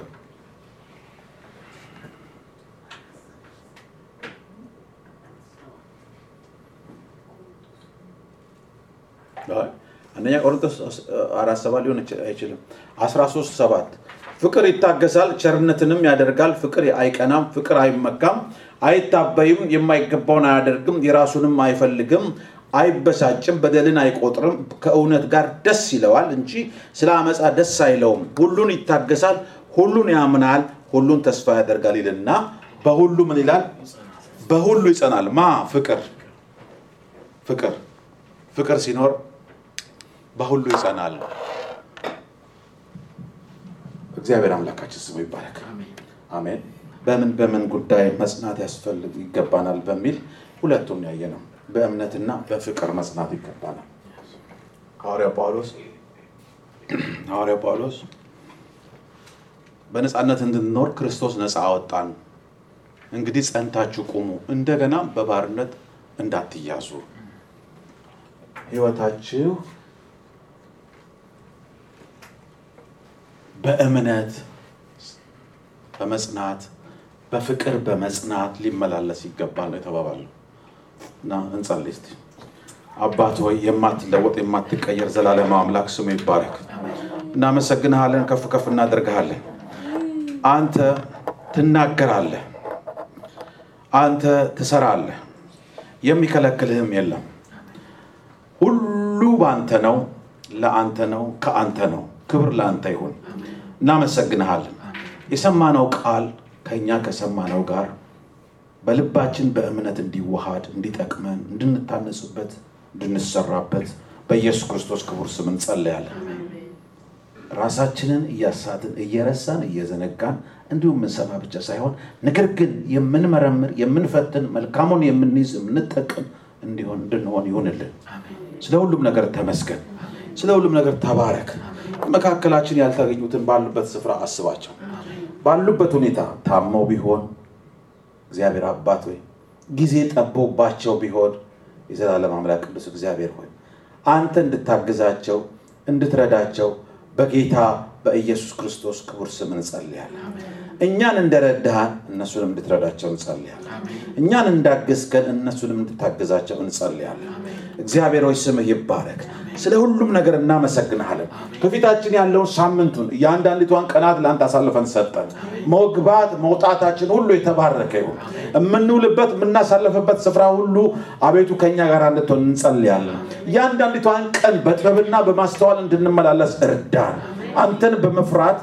አንደኛ ቆሮንቶስ አራት ሰባት ሊሆን አይችልም አስራ ሶስት ሰባት ፍቅር ይታገሳል ቸርነትንም ያደርጋል ፍቅር አይቀናም ፍቅር አይመካም አይታበይም የማይገባውን አያደርግም የራሱንም አይፈልግም አይበሳጭም በደልን አይቆጥርም ከእውነት ጋር ደስ ይለዋል እንጂ ስለ አመፃ ደስ አይለውም ሁሉን ይታገሳል ሁሉን ያምናል ሁሉን ተስፋ ያደርጋል ይልና በሁሉ ምን ይላል በሁሉ ይጸናል ማ ፍቅር ፍቅር ፍቅር ሲኖር በሁሉ ይጸናል እግዚአብሔር አምላካችን ስሙ ይባረክ አሜን በምን በምን ጉዳይ መጽናት ያስፈልግ ይገባናል በሚል ሁለቱም ያየ ነው በእምነትና በፍቅር መጽናት ይገባናል ሐዋርያ ጳውሎስ ሐዋርያ ጳውሎስ በነፃነት እንድንኖር ክርስቶስ ነፃ አወጣን እንግዲህ ጸንታችሁ ቁሙ እንደገና በባርነት እንዳትያዙ ህይወታችሁ በእምነት በመጽናት በፍቅር በመጽናት ሊመላለስ ይገባል ነው የተባባለው እና እንጸልይ እስቲ አባት ሆይ የማትለወጥ የማትቀየር ዘላለም አምላክ ስሙ ይባረክ እናመሰግንሃለን ከፍ ከፍ እናደርግሃለን አንተ ትናገራለህ አንተ ትሰራለህ የሚከለክልህም የለም ሁሉ በአንተ ነው ለአንተ ነው ከአንተ ነው ክብር ለአንተ ይሁን እናመሰግንሃለን የሰማነው ቃል ከእኛ ከሰማነው ጋር በልባችን በእምነት እንዲዋሃድ እንዲጠቅመን እንድንታነጽበት እንድንሰራበት በኢየሱስ ክርስቶስ ክቡር ስም እንጸለያለን ራሳችንን እያሳትን እየረሳን እየዘነጋን እንዲሁም የምንሰማ ብቻ ሳይሆን ነገር ግን የምንመረምር የምንፈትን መልካሙን የምንይዝ የምንጠቅም እንዲሆን እንድንሆን ይሁንልን ስለ ሁሉም ነገር ተመስገን ስለ ሁሉም ነገር ተባረክ መካከላችን ያልተገኙትን ባሉበት ስፍራ አስባቸው ባሉበት ሁኔታ ታመው ቢሆን እግዚአብሔር አባት ሆይ ጊዜ ጠቦባቸው ቢሆን የዘላለም አምላክ ቅዱስ እግዚአብሔር ሆይ አንተ እንድታግዛቸው እንድትረዳቸው በጌታ በኢየሱስ ክርስቶስ ክቡር ስም እንጸልያለን እኛን እንደረዳሃን እነሱንም እንድትረዳቸው እንጸልያለን እኛን እንዳገዝከን እነሱንም እንድታግዛቸው እንጸልያለን እግዚአብሔር ሆይ ስምህ ይባረክ። ስለ ሁሉም ነገር እናመሰግንሃለን። ከፊታችን ያለውን ሳምንቱን የአንዳንዲቷን ቀናት ለአንተ አሳልፈን ሰጠን። መግባት መውጣታችን ሁሉ የተባረከ ይሁን። የምንውልበት የምናሳልፍበት ስፍራ ሁሉ አቤቱ ከኛ ጋር እንድትሆን እንጸልያለን። እያንዳንዲቷን ቀን በጥበብና በማስተዋል እንድንመላለስ እርዳን። አንተን በመፍራት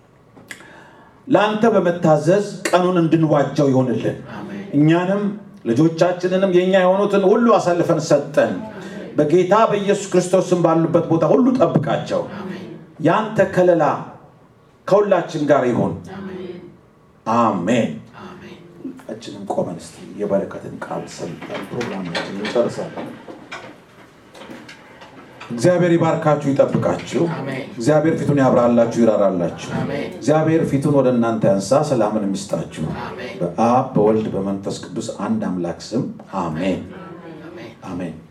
ለአንተ በመታዘዝ ቀኑን እንድንዋጀው ይሆንልን። እኛንም ልጆቻችንንም የእኛ የሆኑትን ሁሉ አሳልፈን ሰጠን። በጌታ በኢየሱስ ክርስቶስም ባሉበት ቦታ ሁሉ ጠብቃቸው። ያንተ ከለላ ከሁላችን ጋር ይሁን። አሜን። ሁላችንም ቆመን እስቲ የበረከትን ቃል ሰምተን ፕሮግራማችን እንጨርሳለን። እግዚአብሔር ይባርካችሁ፣ ይጠብቃችሁ። እግዚአብሔር ፊቱን ያብራላችሁ፣ ይራራላችሁ። እግዚአብሔር ፊቱን ወደ እናንተ ያንሳ፣ ሰላምን የሚስጣችሁ። በአብ በወልድ በመንፈስ ቅዱስ አንድ አምላክ ስም አሜን አሜን።